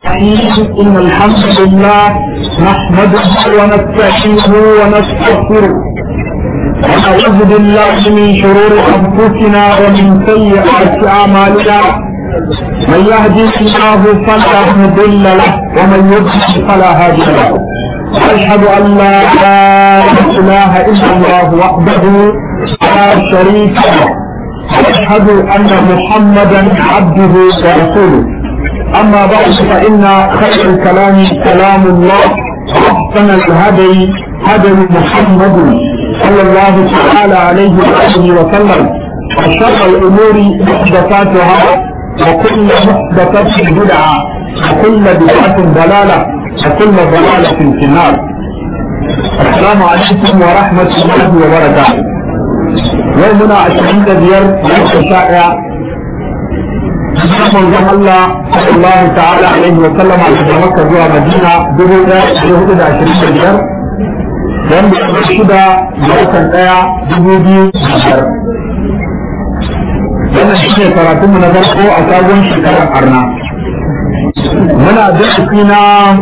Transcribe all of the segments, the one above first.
إن الحمد لله نحمده ونستعينه ونستغفره ونعوذ بالله من شرور أنفسنا ومن سيئات أعمالنا من يهدي الله فلا مضل له ومن يضلل فلا هادي له وأشهد أن لا إله إلا الله وحده لا شريك له وأشهد أن محمدا عبده ورسوله أما بعد فإن خير الكلام كلام الله وأحسن الهدي هدي محمد صلى الله تعالى عليه وآله وسلم وشر الأمور محدثاتها وكل محدثة بدعة وكل بدعة ضلالة وكل ضلالة في النار السلام عليكم ورحمة الله وبركاته يومنا عشرين ديار ليس شائع manzon Allah sallallahu ta'ala alaihi wa sallam daga Makka zuwa Madina dubu ɗaya da hudu da ashirin da biyar wanda ya shida da watan ɗaya dubu biyu da biyar. Wannan shi ne karatunmu na farko a sabon shekarar Arna. Muna darasi na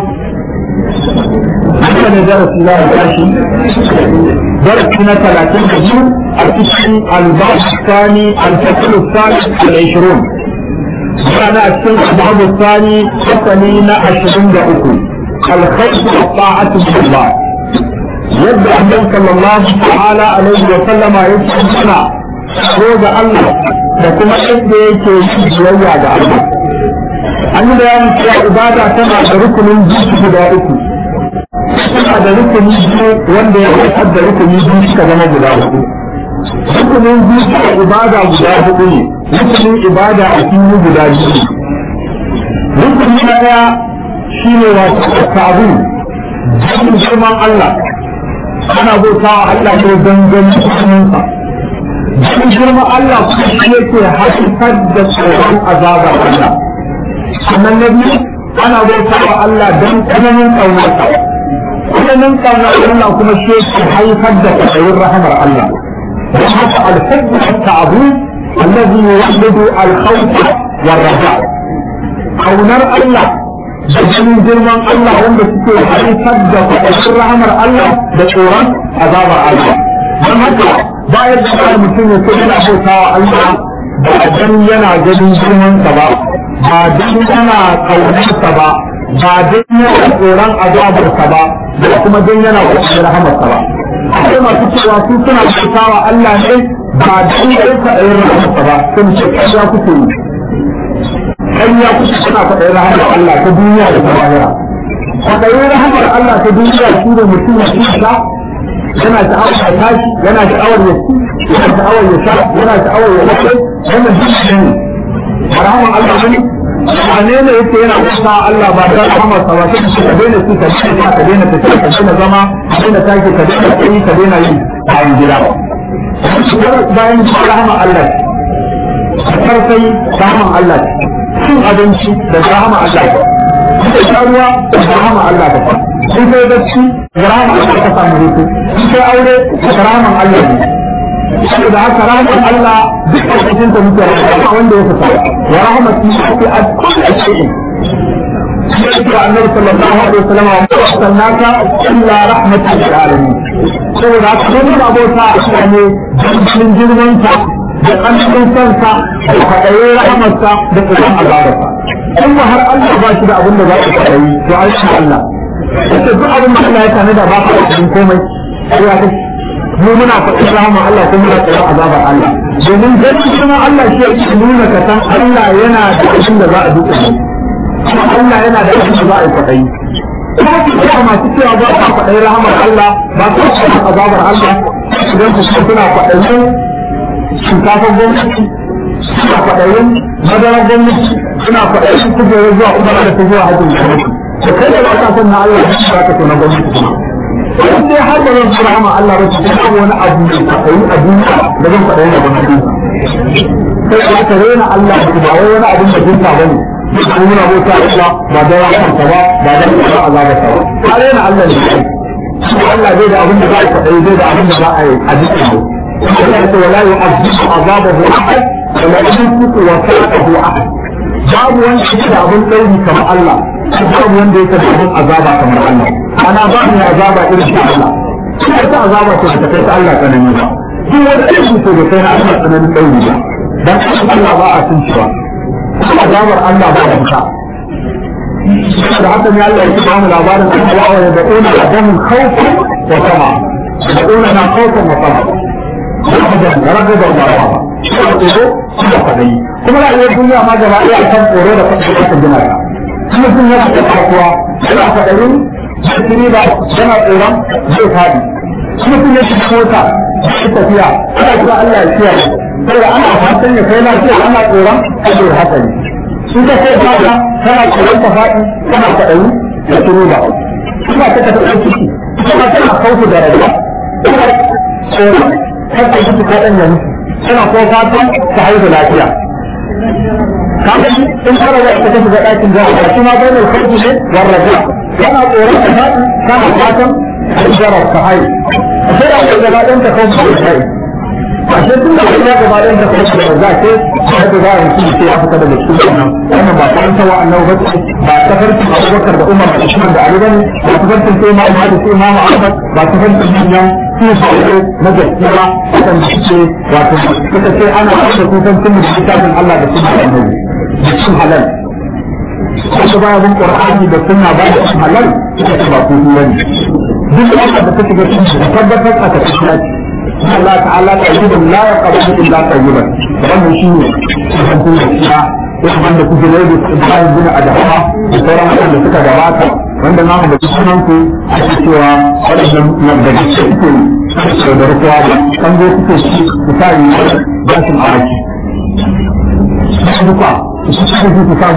haka ne darasi za a tashi darasi na talatin da biyu a cikin albasu sani alfasilu sani al-ishirun كان السنة بعض الثاني حسنين عشرين دقيقة الخير والطاعة بالله يبدأ النبي صلى الله تعالى عليه وسلم يسمعنا روز الله لكما إنه يكي جوية الله an yi bayanin cewa ibada tana da rukunin zuci guda uku tana da rukuni biyu wanda ya haifar da rukuni biyu suka zama guda uku rukunin zuciya ibada guda hudu ne rukunin ibada a fili guda biyu rukuni na daya shi ne wato tabu jin girman Allah ana bauta wa Allah ne don ganin sunansa jin girman Allah kuma shi yake haifar da tsoron azabar Allah sannan na biyu ana bauta wa Allah don tsananin ƙaunarsa tsananin ƙaunar Allah kuma shi yake haifar da tsayin rahamar Allah وحتى الحب والتعظيم الذي يولد الخوف والرجاء kaunar Allah da ganin girman Allah wanda suke haifar da kwakwashin rahamar Allah da tsoron azabar Allah don haka bayan da kawai mutum ya kuma yana bautawa Allah ba dan yana ganin girmansa ba ba dan yana kaunarsa ba ba dan yana tsoron azabarsa ba da kuma dan yana kwakwashin rahamarsa ba akwai masu cewa su suna bautawa Allah ne ba dan yana tsayin rahamarsa ba sun ce kariya kuke yi kariya kuke suna kwaɗayin rahamar Allah ta duniya da ta lahira kwaɗayin rahamar Allah ta duniya shi ne mutum ya kusa yana sha'awar ya tashi yana sha'awar ya ci yana sha'awar ya sha yana sha'awar ya lafe wannan duk ne ba rahamar Allah ne ba ne ne yake yana kusa Allah ba da rahamar sa ba sai ka daina ci ka daina ka daina tafiya ka daina zama ka daina tashi ka daina tsayi ka daina yi bayan gida bayan gida rahamar Allah karfai rahamar Allah cin abinci da rahama Allah ba da sha ruwa da rahama Allah ba in kai bacci da rahama Allah ka samu hutu in kai aure da rahama Allah ne saboda haka rahamar Allah duk a cikin ta muke rahama wanda ya fita wa rahmatu fi kulli shay'in sai annabi sallallahu alaihi wasallam wa arsalnaka illa rahmatan lil alamin saboda haka mun abota a ne dan girman ta da ƙarfin sansa da kwaɗayin rahamarsa da tsoron azabarsa in ba har Allah ba shi da abin da za ka kwaɗayi to an shi Allah yace duk abin da Allah ya tana da ba ka kwaɗayin komai sai ya kashi mu muna kwaɗayin rahama Allah kuma muna tsoron azabar Allah domin ganin kuma Allah shi yake nuna ka san Allah yana da abin da za a duka ne kuma Allah yana da abin da za a yi kwaɗayi kuma masu cewa ba ka kwaɗayin rahamar Allah ba ka kwaɗayin azabar Allah idan su suna kwaɗayin shinkafar gwamnati suna kwaɗayin madarar gwamnati suna kwaɗayin kujerar zuwa umara da ta zuwa hajjin gwamnati da kai da wata san na Allah ya ba ka to na gwamnati kuma in dai har da zan fara hama Allah ba ta kuma wani abu da kwaɗayi a duniya da zan kwaɗayi na gwamnati sai da aka rena Allah ba wai wani abin da jinta ba ne ko muna bauta Allah ba da rahamarsa ba ba da kuma azabarsa ba ka rena Allah ne Allah zai da abin da za a kwaɗayi zai da abin da za a yi a jikin ولا يعذب عذابه احد ولا يمسك وثاقه احد babu wani shi da abin ɗauri kamar Allah babu wanda yake da abin azaba kamar Allah ana ba mu azaba irin ta Allah kuma ta azaba ce ta kai ta Allah tsanani ba duk wanda yake so da kai na Allah tsanani tsauri ba dan Allah ba a sun cewa azabar Allah ba da fita da haka ne Allah ya ba mu labarin Allah wa yad'una adamun khawfan wa tama yad'una na khawfan wa tama ragaban ragaban ba ba tsoro da fadai kuma rayuwar duniya ma gaba ɗaya akan tsoro da fadai aka gina ta kuma sun yana da kasuwa yana fadarin shiri ba yana tsoron zai fadi kuma sun yake mota zai tafiya ana kira Allah ya kiyaye saboda ana fatan ya kai lafiya ana tsoron ajiyar hatsari in ka sai fata kana tsoron ta faɗi kana kwaɗayi da turu ba kuma ta tafi ɗan ciki kuma tana kautu da rayuwa kuma tsoron kar ta mutu ko ɗan yanzu tana ko fatan ta haihu lafiya kamar in fara da ita shiga ɗakin za a shi ma bai mai kautu ne warraja kana tsoron ta faɗi kana fatan hajjarar ka haihu a sai da aka gaba ɗan ta kautu da haihu ashe tun da kuma gaba ɗayan da kuma da za ke sai da za a yi sai ya fita daga cikin wannan wannan ba kan sawa annabi ba ba tafarkin Abubakar da Umar da Usman da Ali bane ba tafarkin sai Imam Ahmad sai Imam Ahmad ba tafarkin manyan su sai na gaskiya ba kan ce wato suka ce ana da kusan tun da kitabin Allah da sunnar annabi da cin halal Wasu baya bin Qur'ani da sunna ba da cin halal suka ce ba kudu bane duk wanda da take ga cin da tabbatar a tafiya Allah ta'ala tayyibun la yaqbalu illa tayyiban wannan shine cikin gaskiya ko wanda kuke da yadda Ibrahim bin Adama da sauran wanda suka gabata wanda na mu da sunan ku ake cewa wadannan nan da suke suke da rukuwa ba kan go suke shi ku sai gashin awaki duka su suke su sa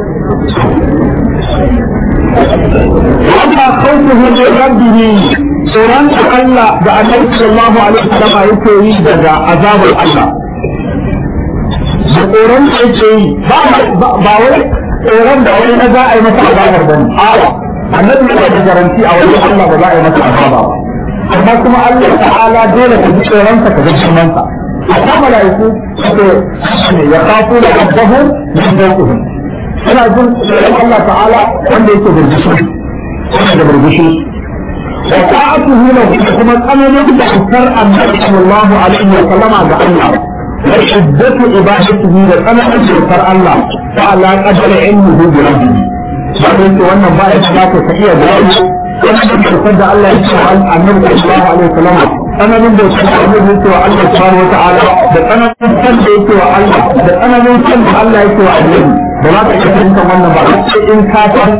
Wata khawfuhu min rabbihi tsoron da Allah da Annabi sallallahu alaihi wasallam yake yi daga azabar Allah da tsoron da yake yi ba wai tsoron da wani na za a yi masa azabar bane a'a Annabi yana da garanti a wajen Allah ba za a yi masa azaba ba amma kuma Allah ta'ala dole ka ji tsoron sa ka ga sunan sa a malaiku suke ya kafu da rabbahum min fawqihim suna jin tsoron Allah ta'ala wanda yake burbushi wanda da burbushi وطاعته له كما قال يبدا اكثر النبي صلى الله عليه وسلم على الله وشدة عبادته لكما اكثر الله فعلى قدر علمه بربه بعدين wannan ba ya da ka iya bayani wannan da da Allah ya ce annabi sallallahu alaihi wasallam tsananin da yake annabi yake wa Allah subhanahu wataala da tsananin san da yake wa Allah da tsananin san da Allah yake wa annabi ba za ka iya fahimtar wannan ba sai in ka san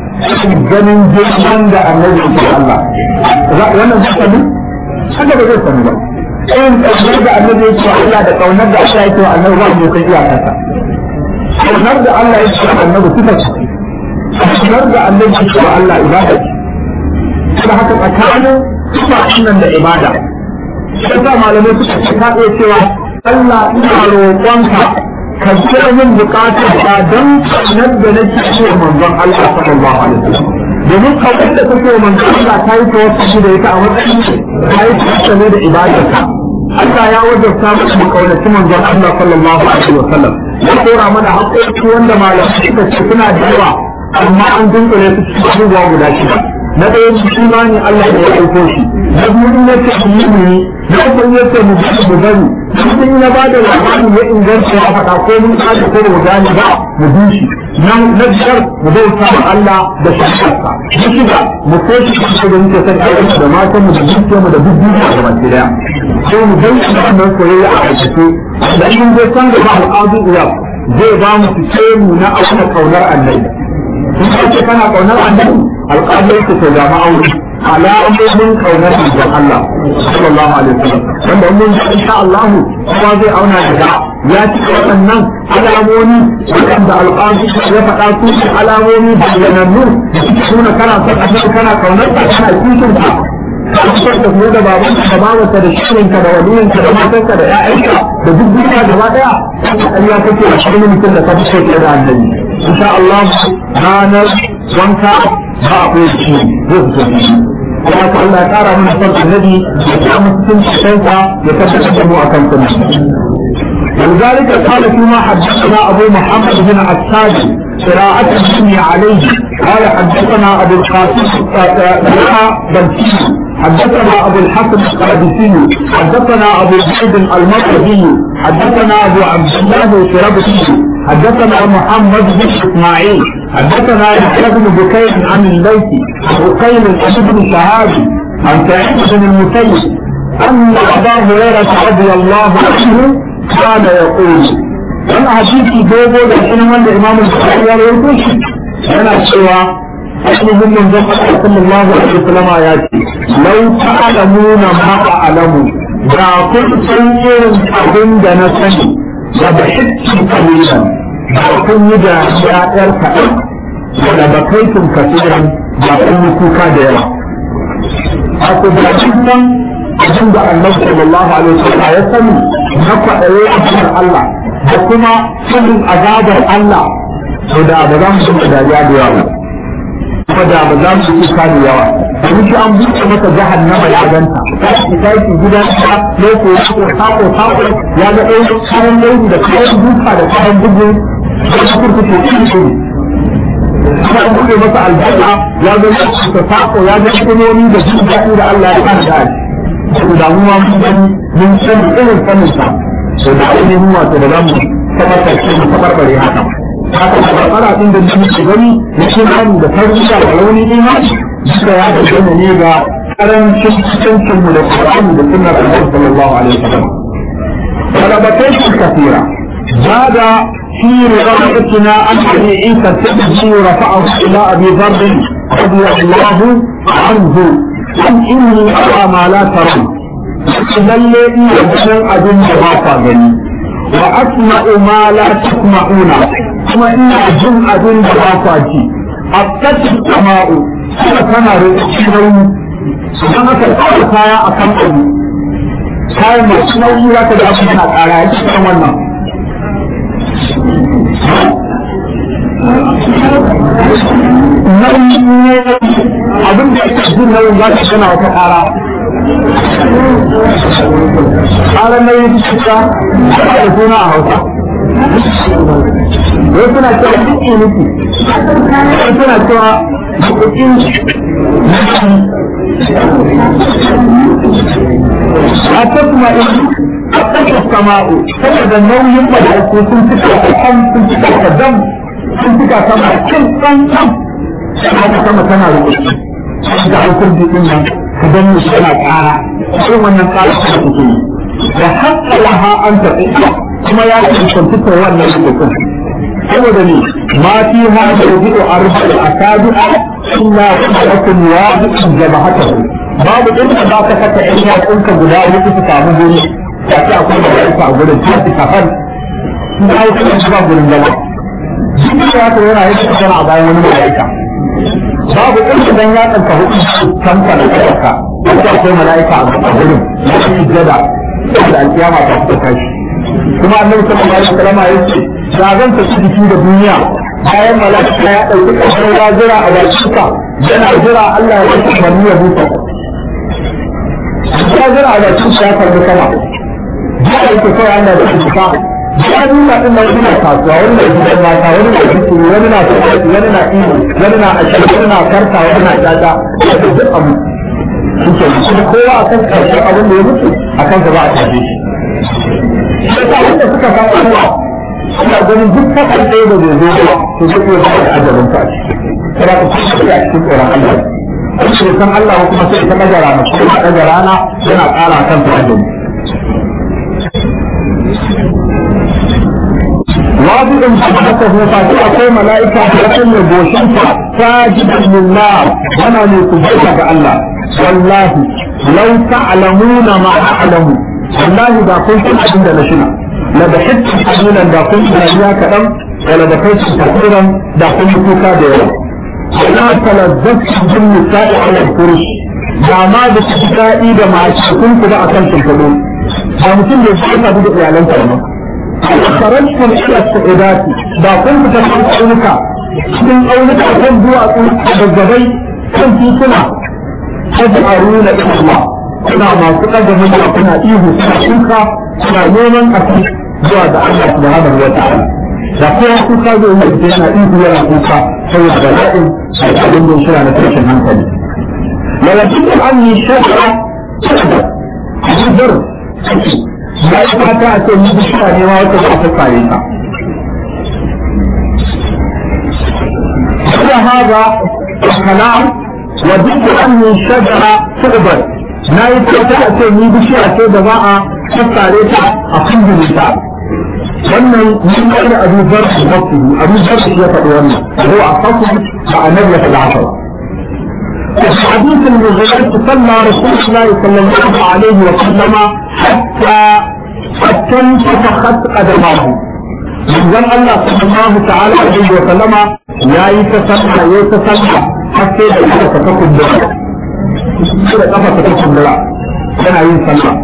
ganin girman da annabi ke Allah wannan zai sanu haka ba zai sanu ba in kaunar da annabi ya ce Allah da kaunar da Allah ya ce annabi ba mu san iyakarsa kaunar da Allah ya ce annabi sifa ce kaunar da annabi ya ce Allah ibada ce da haka tsakanin sifa nan da ibada sai sa malamai suka ce ka iya cewa Allah ina roƙonka ka kira min bukatar ta don kaunar da nake ce manzon Allah sallallahu alaihi wasallam domin kaunar da kake manzon Allah ta yi tawassuli da ita a matsayin ta yi tawassuli da ibadarka Allah ya wajabta maka mu kaunaci manzon Allah sallallahu alaihi wasallam ya kora mana haƙoƙi wanda malamai suka ce suna da yawa amma an dunkule su cikin abubuwa guda shida na ɗaya imani Allah ne ya aiko shi na biyu in yace yi ne na uku in yace mu ji mu bari in na ba da labari ya inganta ya faɗa ko mun kada ko mu gani ba mu bi shi na na biyar mu bauta wa Allah da shakarsa na shida mu ko shi ko da muke san ayyuka da matan mu da dukkan mu da duk duniya da baki daya sai mu bayyana wannan soyayya a aikace da in zai san da ba al'adu iya zai ba mu fice mu na auna kaunar annabi in ka ce kana kaunar annabi alƙalai ku to ga ma'auni alamomin kaunar manzon Allah sallallahu alaihi wasallam wanda mun ji insha Allah kuma zai auna da ya ci waɗannan alamomi waɗanda alƙalai ya faɗa su ne alamomi bayyanannu da suke nuna kana son annabi kana kaunar ka kana kishin ka ka da mu da baban ka babanka da shirinka da waliyinka da matanka da ƴaƴanka da duk duniya gaba ɗaya Allah kake da shirin mutum da ka fi so da annabi insha Allah ranar wanka ba a koyi shi zai fito shi kuma ka Allah ya kara mana son annabi ya ta mutum cikin sa ya tabbatar da mu akan sunna ولذلك قال فيما حدثنا ابو محمد بن عساد قراءة مني عليه قال حدثنا ابو القاسم بلسي حدثنا ابو الحسن القادسي حدثنا ابو زيد المركزي حدثنا ابو عبد الله الشربسي حدثنا محمد بن اسماعيل حدثنا يحيى بن بكير عن الليث وقيل بن شهاب عن سعيد بن المسيب ان ابا هريره رضي الله عنه كان يقول wani hadisi dogo da shi wanda imam al-bukhari ya rawaito shi yana cewa ainihin manzon Allah sallallahu alaihi wasallam ya ce law ta'lamuna ma a'lamu da kun san irin abin da na sani da ba hikki kalilan da kun yi da ya'yar kaɗan da ba kaitun kasiran da kun yi kuka da yawa a ku da cikin abin da annabi sallallahu alaihi wasallam ya sani na kwaɗaye a cikin Allah da kuma sanin azabar Allah to da ba za mu shiga dariya da yawa kuma da ba za mu yi kuka da yawa domin shi an buɗe masa jahannama ya ganta ta tashi gidan ta loko ko sako sako ya ga ɗaya kayan laifi da kayan duka da kayan bugu da kurkuku iri iri kuma an buɗe masa albarka ya ga ta sako ya ga kunoni da jin daɗi da Allah ya kana da shi da mu ma mun gani mun san irin sanin sa so da ainihin wato da zamu tabbatar da mu tabarbare haka haka da barbara din da muke gani na shirani da tarbiyya da rauni imani duka ya dangana ne ga karancin cikin mu da Qur'ani da sunnar Annabi sallallahu alaihi wasallam talabatai kathira zada في روايتنا أن أبي عيسى الترمذي رفعه إلى أبي ذر رضي الله عنه أن إني أرى ما لا ترون lalle ina ganin abin da ba kwa gani wa asma'u ma la tasma'una kuma ina jin abin da ba kwa ji attati sama'u kuma tana rikici nauyi idan aka tsara kaya a kan abu kayan masu nauyi za ka da abin yana ƙara ya cikin wannan nauyi abin da ake jin nauyin za ka tana wata ƙara ƙarar nauyin cuta da suna a hausa wai suna cewa duk nufi wai suna cewa bukukin a ta kuma a ƙasa sama'u saboda nauyin mala'iku sun fita da kan sun fita da dam sun fita sama kin ɗan ɗan haka sama tana rubutu da haukar jikin nan ka danne shi yana ƙara irin wannan tsara ta take yi da haƙƙa laha an tafi kuma ya ce kwantuta wannan rubutun saboda ne ma fi ha da rubutu a rubutu a sabi a illa kun wa bikin jama'ata babu inda za ka saka ƴan yatsunka guda hudu su samu guri ya ce akwai da ya a gurin ta fi kafan sun hau kuma shiga gurin zama duk da ya yana yi kusa a bayan wani mala'ika babu inda dan ya tsanka hudu kanka da kanka wanda akwai mala'ika a gurin ya yi jada da alkiyama ta fita kashi kuma annabi sallallahu alaihi wasallam ya ce da zan tafi jiki da duniya bayan mala'ika ya dauki kasar ya jira a bakinka yana jira Allah ya yi umarni ya buta ya jira a bakinka ya karbi sama ya aike kawai Allah da kuka ya nuna din nan ina kasuwa wani na gidan mata wani na fitiri wani na fitiri wani na iyo wani na ashirin wani na karta wani na jaja da duk abu suke yi kuma kowa akan karshen abin da ya mutu akan gaba a tafi shi yasa wanda suka san Allah suna ganin duk kasar ɗaya da zai zo ba to zai iya zama da ajalin ta kada ku kusa a cikin tsoron Allah kuma san Allah kuma sai ta ɗaga rana kuma ɗaga rana yana ƙara kan ta ajali واضع حدثه فاتي أقوى ملائكة حسن بوشنك ساجدا لله وانا لكبرك الله والله لو تعلمون ما أعلم والله دا كنت عند لشنا لبحثت قليلا دا كنت لنيا كدم ولبحثت كثيرا دا كنت كوكا ديرا ولا تلذذت بالنساء على الفرش da ma da su daɗi da masu kun ku da akan shimfiɗu ba mutum da ya shafa da iyalansa ba خرجتم الى السعودات ba kun fita kan tsaunuka cikin tsaunuka kan duwatsu da gabai kan tituna taj'aluna ila Allah kuna masu ɗaga murya kuna ihu kuna shuka kuna neman ƙasa zuwa ga Allah subhanahu wa ta'ala da kowa kuka zai yi da yana ihu yana kuka saboda bala'in da abin da shira na tashin hankali lalacin da an yi shakka zubar ya yi fata a ce mutu shira ne ma wata ba ta kare ka هذا الكلام وددت أني شجرة تقبل na yi ta a ce ni bishiya ce da za a sassare ta a kundin ta wannan mun ga da Abu Zar al-Bakri Abu Zar ya faɗi wannan ko a fasu ba annabi ya faɗa haka في حديث المغيرة صلى رسول الله صلى الله عليه وسلم حتى حتى انتفخت قدماه من الله صلى الله تعالى عليه وسلم يا يتسمع يتسمع حتى إذا تكون دعاء كده كفى تكون دعاء كان يسمع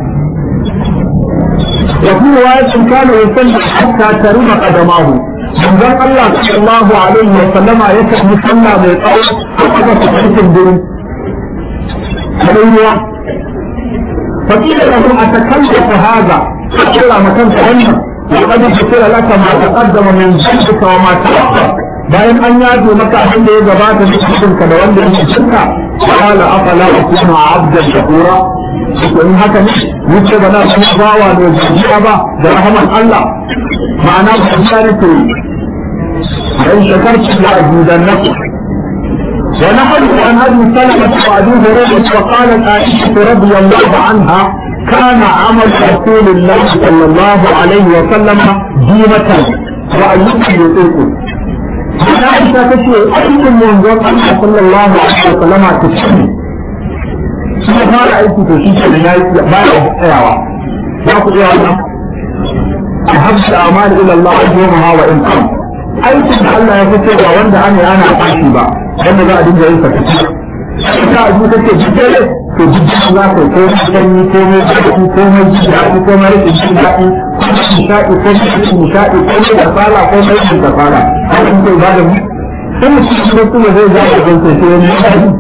وفي رواية كان يصلي حتى ترم قدماه من الله صلى الله عليه وسلم يسمع يصلى بالقول حتى تكون الدين عليه فقيل له أتكلف هذا فقال مكان تهنم وقد ذكر لك ما تقدم من ذنبك وما تأخر bayan an yaje maka abin da ya gabata da cikin ka da wanda ya cinka qala afala akunu abdan shakura to in haka ne yace ba na san bawa ne jiya ba da rahman Allah ma'ana ba ta ne to dan shakarci la ajudannakum ونحن عن ابي سلمه وابي هريره وقالت عائشه رضي الله عنها كان عمل رسول الله صلى الله عليه وسلم ديمة وأيكم يطيقون Aisha ta ce aikin manzon Allah sallallahu alaihi wa sallama ta ce shi ya fara aiki to shi kenan ya yi ba ya tsayawa za ku iya wannan ahabbu amali ila Allah ajruha wa in qam aikin da Allah ya fito ba wanda ana ana fashi ba wanda za a dinga yin sa kaci ka abu take jikere to jikere za ka ko sanyi ko mai zafi ko mai jiki ko mai rikin jin daɗi ko mai nishaɗi ko mai rikin nishaɗi ko mai kasala ko mai rikin kasala hakan ko ba da mu sai mu cikin da kuma zai ga da kai sai wani nishaɗi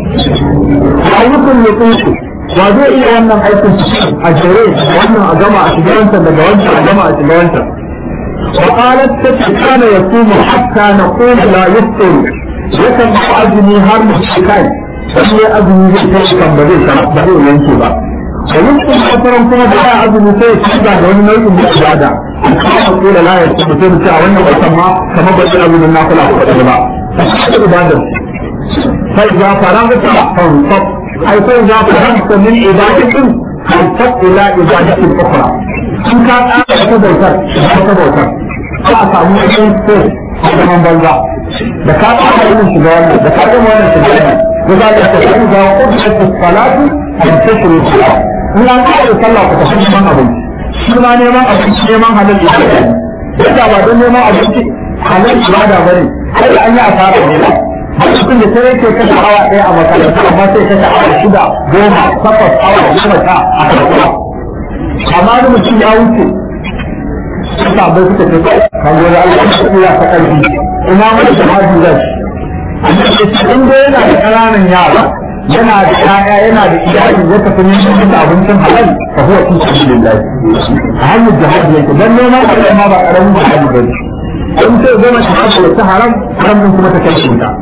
ayyukan ya tsinci wa zai iya wannan aikin a jere wannan a gama a shiga wancan daga wancan a gama a shiga wancan وقالت كان يصوم حتى نقول لا يفطر يكن أزمي هر مشكاي sai azumi zai kai kan ba zai ba zai yanke ba da yankin kasaran kuma da ya azumi sai ya da wani nau'in da ibada kuma ko da la ya ce mutum ce a wannan watan ma kamar ba zai azumin na kula ko da ba sai ibada sai za faragta fansab ai sai za faragta min ibadatin fansab ila ibadatin ukhra in ka tsaya ta bautar ta bautar za a samu wani ko zaman banza da ka tsaya yin shiga wannan da ka gama wannan shiga wannan وذلك فإذا قضيت الصلاة فانتشروا في الأرض in an kare sallah ku tafi neman abinci shi ma neman abinci neman halal ibada ne yadda ba don neman abinci halal ibada ba ne sai an yi asara ne ba mutum da sai yake kashe awa ɗaya a makaranta amma sai kashe awa shida goma takwas awa goma sha a kasuwa amma da mutum ya wuce suka bai suka ce kan gwada Allah ya ta ƙarfi ina mai jihadi zai in dai yana da ƙananan yara yana da ƴaƴa yana da iyali ya tafi neman da abincin halal fa huwa fi sabilillah a hanyar jihadi yake dan neman halal ma ba karamin jihadi ba ne in sai goma shahada da ta haram haram din kuma ta kai shi ta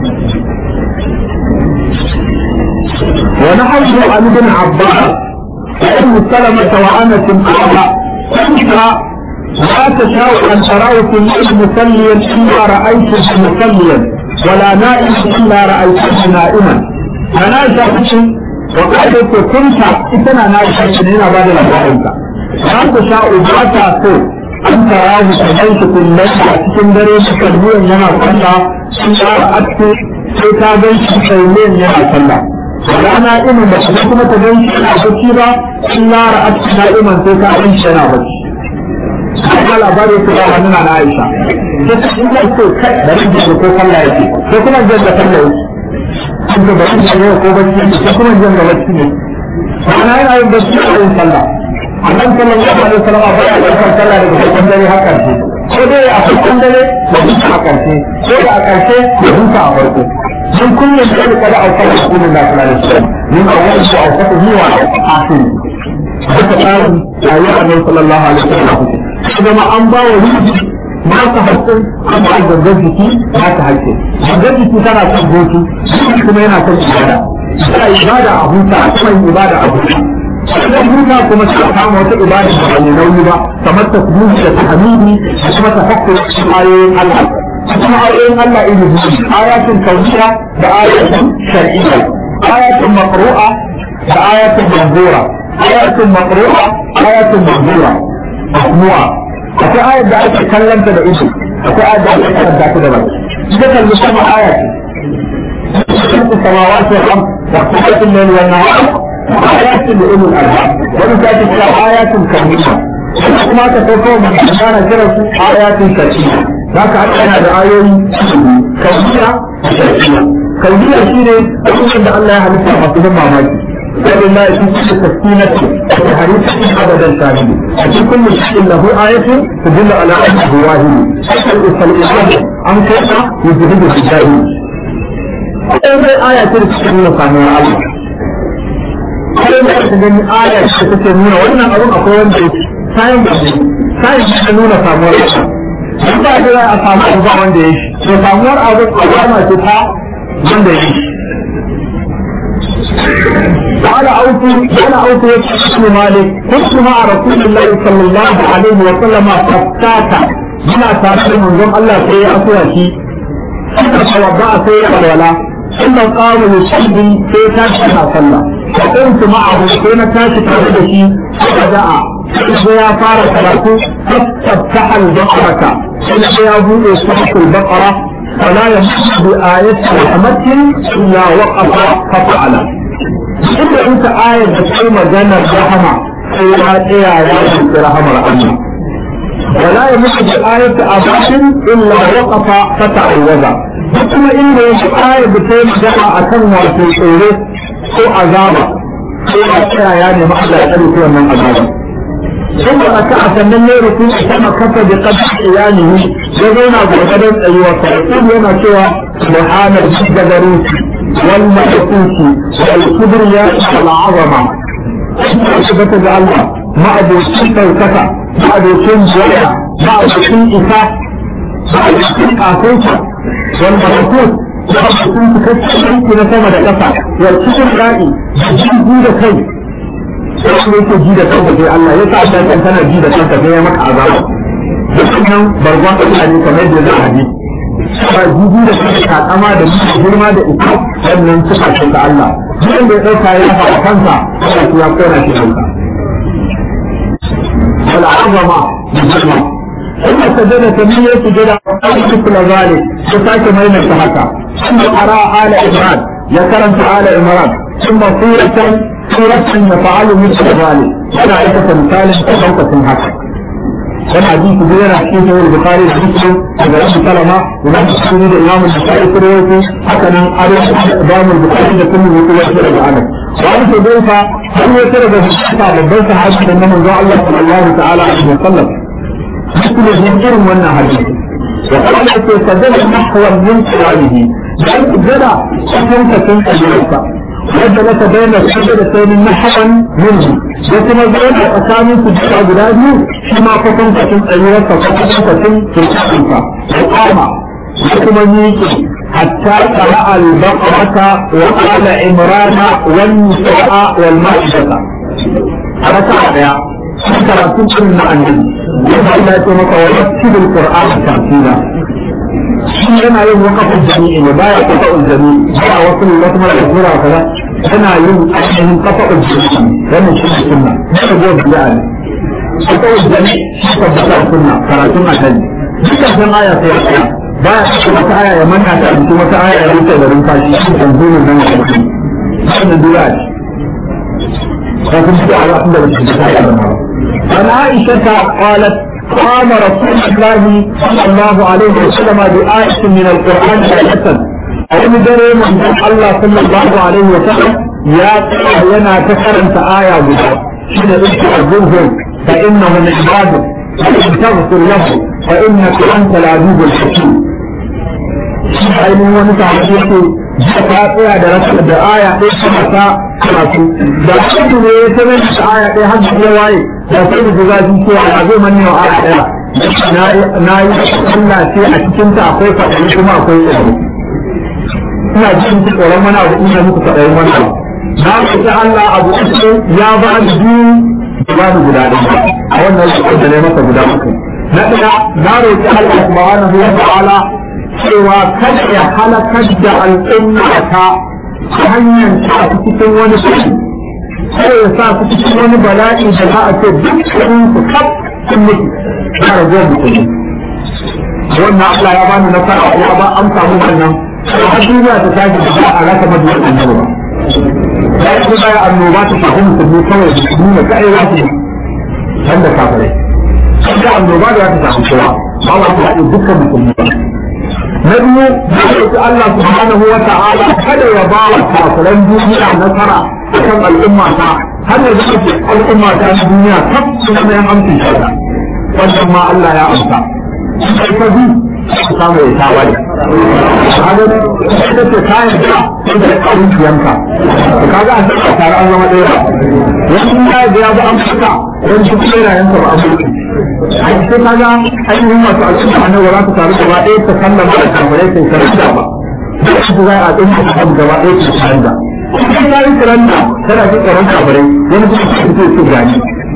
ونحن عن ابن عباس وأم سلمة وأنس قال كنت لا تشاء أن تراه في الليل مصليا إلا رأيته مصليا ولا نائم إلا رأيته نائما أنا شخص وقال كنت إتنا نائم هنا بعد الأبواب لا تشاء باتا سو أن تراه تبيت كل ليلة cikin dare musalliyan yana sallah sun ƙara aske sai ta gan shi sailiyan yana sallah wala na'imin ba shi kuma ta gan shi yana bacci ba sun lara aske na'iman sai ta gan shi yana bacci aka labari su ba hannuna na Aisha sai ta in kai so kai da rage da ko sallah yake ko kuma jan da sallah yake an ga bari da ko bacci ko kuma jan da bacci ne ana yana yin bacci a yin sallah annan sallallahu alaihi wasallam ba ya yin sallah daga farkon dare har karshe ko dai a farkon dare da duka a karshe ko da a karshe da duka a farko sun kullum da kada a sallah sunan da sallallahu alaihi wasallam min awwal su a fata zuwa akhir haka tsarin ayyukan annabi sallallahu alaihi wasallam zama an ba wa ruhi nasa haƙƙin an ba gangan jiki nasa haƙƙin gangan jiki tana son hutu kuma yana son ibada ta ibada a huta kuma yin ibada a huta idan huta kuma suka kama wata ibada da bai nauyi ba kamar ta kudu da ta hamidi da kuma ta hakko ayoyin Allah kuma ayoyin Allah iri biyu ayatun kauniya da ayatun shar'iyya ayatun maqru'a da ayatun manzura ayatun maqru'a ayatun manzura masmu'a akwai ayat da ake kallanta da ido akwai ayat da ake karanta ta da baki ita kalli sama aya ce خلق السماوات والارض واختلاف الليل والنهار آيات لأولي الألباب ومن ذلك آيات كونية kuma ta farko mai ana kira su ayatin shar'iyya za ka haɗa yana da ayoyi kauniya da shar'iyya kauniya shi ne abubuwan da Allah ya halitta masu ban mamaki ولله في كل تسكينة وحريص أبدا شاهد في كل شيء له آية تدل على أنه واحد فالإسلام عن كيف يجهد الجاهل أول آية ترسل samuwar Allah. Sai da aka gani aya da take nuna wannan abun akwai wanda ya sayin da sayin da nuna samuwar Allah. Sun ba da a samu abu ba wanda ya shi. To samuwar abu alama ce ta wanda ya shi. قال أوفي قال أوفي اسم مالك كنت مع رسول الله صلى الله عليه وسلم فتاتا من أساسه من الله سيئ أسوأتي فتوضأ سيئ الولاء ثم قام يصلي في تاشي صلى فقمت معه حين تاشي تاشي فبدأ يا فارس له فاستفتح البقرة إلى يا أبو صحف البقرة فلا يمس بآية رحمة إلا وقف ففعل إذا أنت آية بتقوم جنة رحمة فيها إيه آيات رحمة الله ولا يمس بآية أباش إلا وقف فتعوذ kuma inda ya aya da ta yi magana a kan wato tsoro ko azaba ko a tsaya ya nemi Allah ya tsare wannan azaba sun ba aka a sannan ne rukun a sama kafa da kafa iyalihi ya zauna gwargwadon tsayuwa sa sun yana cewa subhana al-jabaruti wal malakuti wal kibriya wal azama tabbata ga Allah ma'abocin ɗaukaka ma'abocin jiya ma'abocin isa ma'abocin kafinsa والملكوت يكون تكتشف في نسمة لكفا والكتب رائي جيد da kai sai yake ji da kanka sai Allah ya sa kan tana ji da kanka sai ya maka azaba dukkan bargon Allah ne kamar da za a ji ba ji da kanka takama da mutum girma da ita wannan suka ce ta Allah duk da ya dauka ya fa kansa Allah ya kora shi kanka wal azama bi jirma ثم سجد ثمانية سجد مثل ذلك فساك مين التحكى ثم قرأ آل عمران يكرم آل عمران ثم سورة سورة يفعل مثل ذلك أنا عيسى مثال تحوك حكى كان حديث بينا حديث البخاري ومسلم عند ابي سلمة ومن السنة الإمام البخاري كرويته حتى أن أرى إمام البخاري لكل وقوة يشرب عنه وعن حذيفة هل يترك في الشفاعة لبيت حديث أنه الله صلى الله تعالى عليه وسلم مثل الجنجر من حديث وقال سجد نحو من قراله بل جدع شكل تكون أجريك وجلس بين السجدتين نحوا منه وكما زين أسامي سجد أجراده كما فتن تكون أجريك فتن تكون في الحقيقة وقام وكما يجي حتى قرأ البقرة وقال عمران والنساء والمائدة ركع يا karatun irin na annabi yadda Allah ya ce maka wa yaktubul qur'ana tartila shi yana yin waqafin jami'i ne baya qafa'ul jami'i ba wasu wasu mara sura kaza yana yin ainihin qafa'ul jami'i wannan shi ne sunna ne da gobe bid'a ne qafa'ul jami'i shi ka bada sunna karatun annabi duka san aya sai ya baya cikin wata aya ya manna ta cikin wata aya ya rufe da rumfa shi shi kan zuwa nan ya kuma wannan bid'a ce لكن في على أحد عن عائشة قالت قام رسول الله صلى الله عليه وسلم بآية من القرآن آية أو دري من الله صلى الله عليه وسلم يا لنا تكرمت آية بها حين استعذبهم فإنه من عبادك فإن تغفر له فإنك أنت العزيز الحكيم shi ainihin wani sahabi yake jiya ta tsaya da rasa da aya ɗaya sama ta karatu da kudu ne ya ta mai da aya ɗaya har da waye da sai da zafi cewa a zai manne wa aya ɗaya na yi Allah ce a cikin ta akwai faɗi kuma akwai tsoro ina jin tsoron wani abu ina muku faɗi wani abu na roƙi Allah abu uku ya ba ni biyu da ba ni guda ɗaya a wannan lokacin da ne masa guda uku na ɗaya na roƙi Allah subhanahu wa ta'ala cewa kada ya halakar da al'umma ta hanyar ta cikin wani shi sai ya sa su cikin wani bala'i da za a ce duk su kaf sun mutu ya rage mutum wannan Allah ya bani nasara ya ba an samu wannan har duniya ta tashi da ba a rasa mabiyan annabi ba ya yi kuma annoba ta shafi musulmi kawai da su nuna kai za su wanda kafirai da annoba da za ta shafi kowa ba wa ta haɗe dukkan musulmi ba na biyu da roƙi Allah subhanahu wa ta'ala kada ya ba wa kafiran duniya nasara akan al'umma ta har ya zama al'umma ta na duniya kaf su zama yan amsin shaida wannan ma Allah ya amsa sai ka bi ka samu ya ta wani kaga sai ka ce kayan ka sai da ƙarin kiyanka kaga an saka tare an zama ɗaya wani ya ga ya ba an fita wani shi kuma yana yanka ba an mutu ai sai kaga ainihin masu al'umma annabi za ta taru gaba ɗaya ta sallama da kafirai sai sarrafa ba duk su za a ɗin ta gaba ɗaya ta sarrafa idan ya yi kiranta tana jin tsaron kafirai wani kuma su fito su gani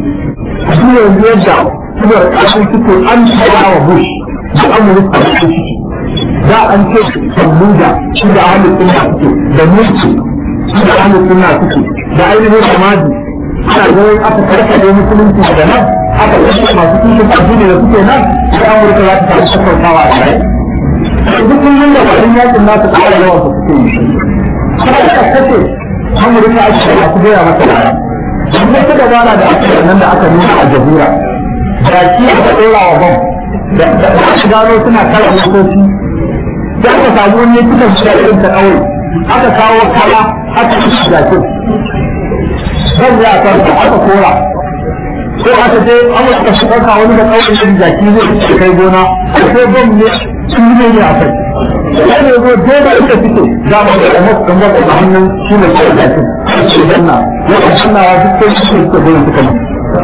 shi ne yanzu yadda suka ƙasar suke an tsaya wa bush da amurka da su da an ce sammuda shi da ahalin sunna suke da mulki shi da ahalin sunna suke da ainihin samadi ana ganin aka karkade musulunci da nan aka kashe masu kishin addini da suke nan da amurka za ta samu sassautawa a rai duk kullum da bayan yakin nasu ƙara yawan su suke yi kuma da kace amurka ake da su gaya masa baya don wata dabara da aka nan da aka nuna a jazira da ki aka ɗora wa bam da aka gano suna kala motoci da aka samu wani kuka shi irin ta ƙauye aka kawo kala aka yi jakin zan ya farka aka kora ko aka je amurka su ɗauka wani da ƙauye da jaki zai kai gona ko bam ne sun ne ne a kai sai ne zo dole ita fito za mu ga mu kan ga da hannun shi ne ke da shi shi danna ya ka danna wa duk sai shi ke gurin suka mu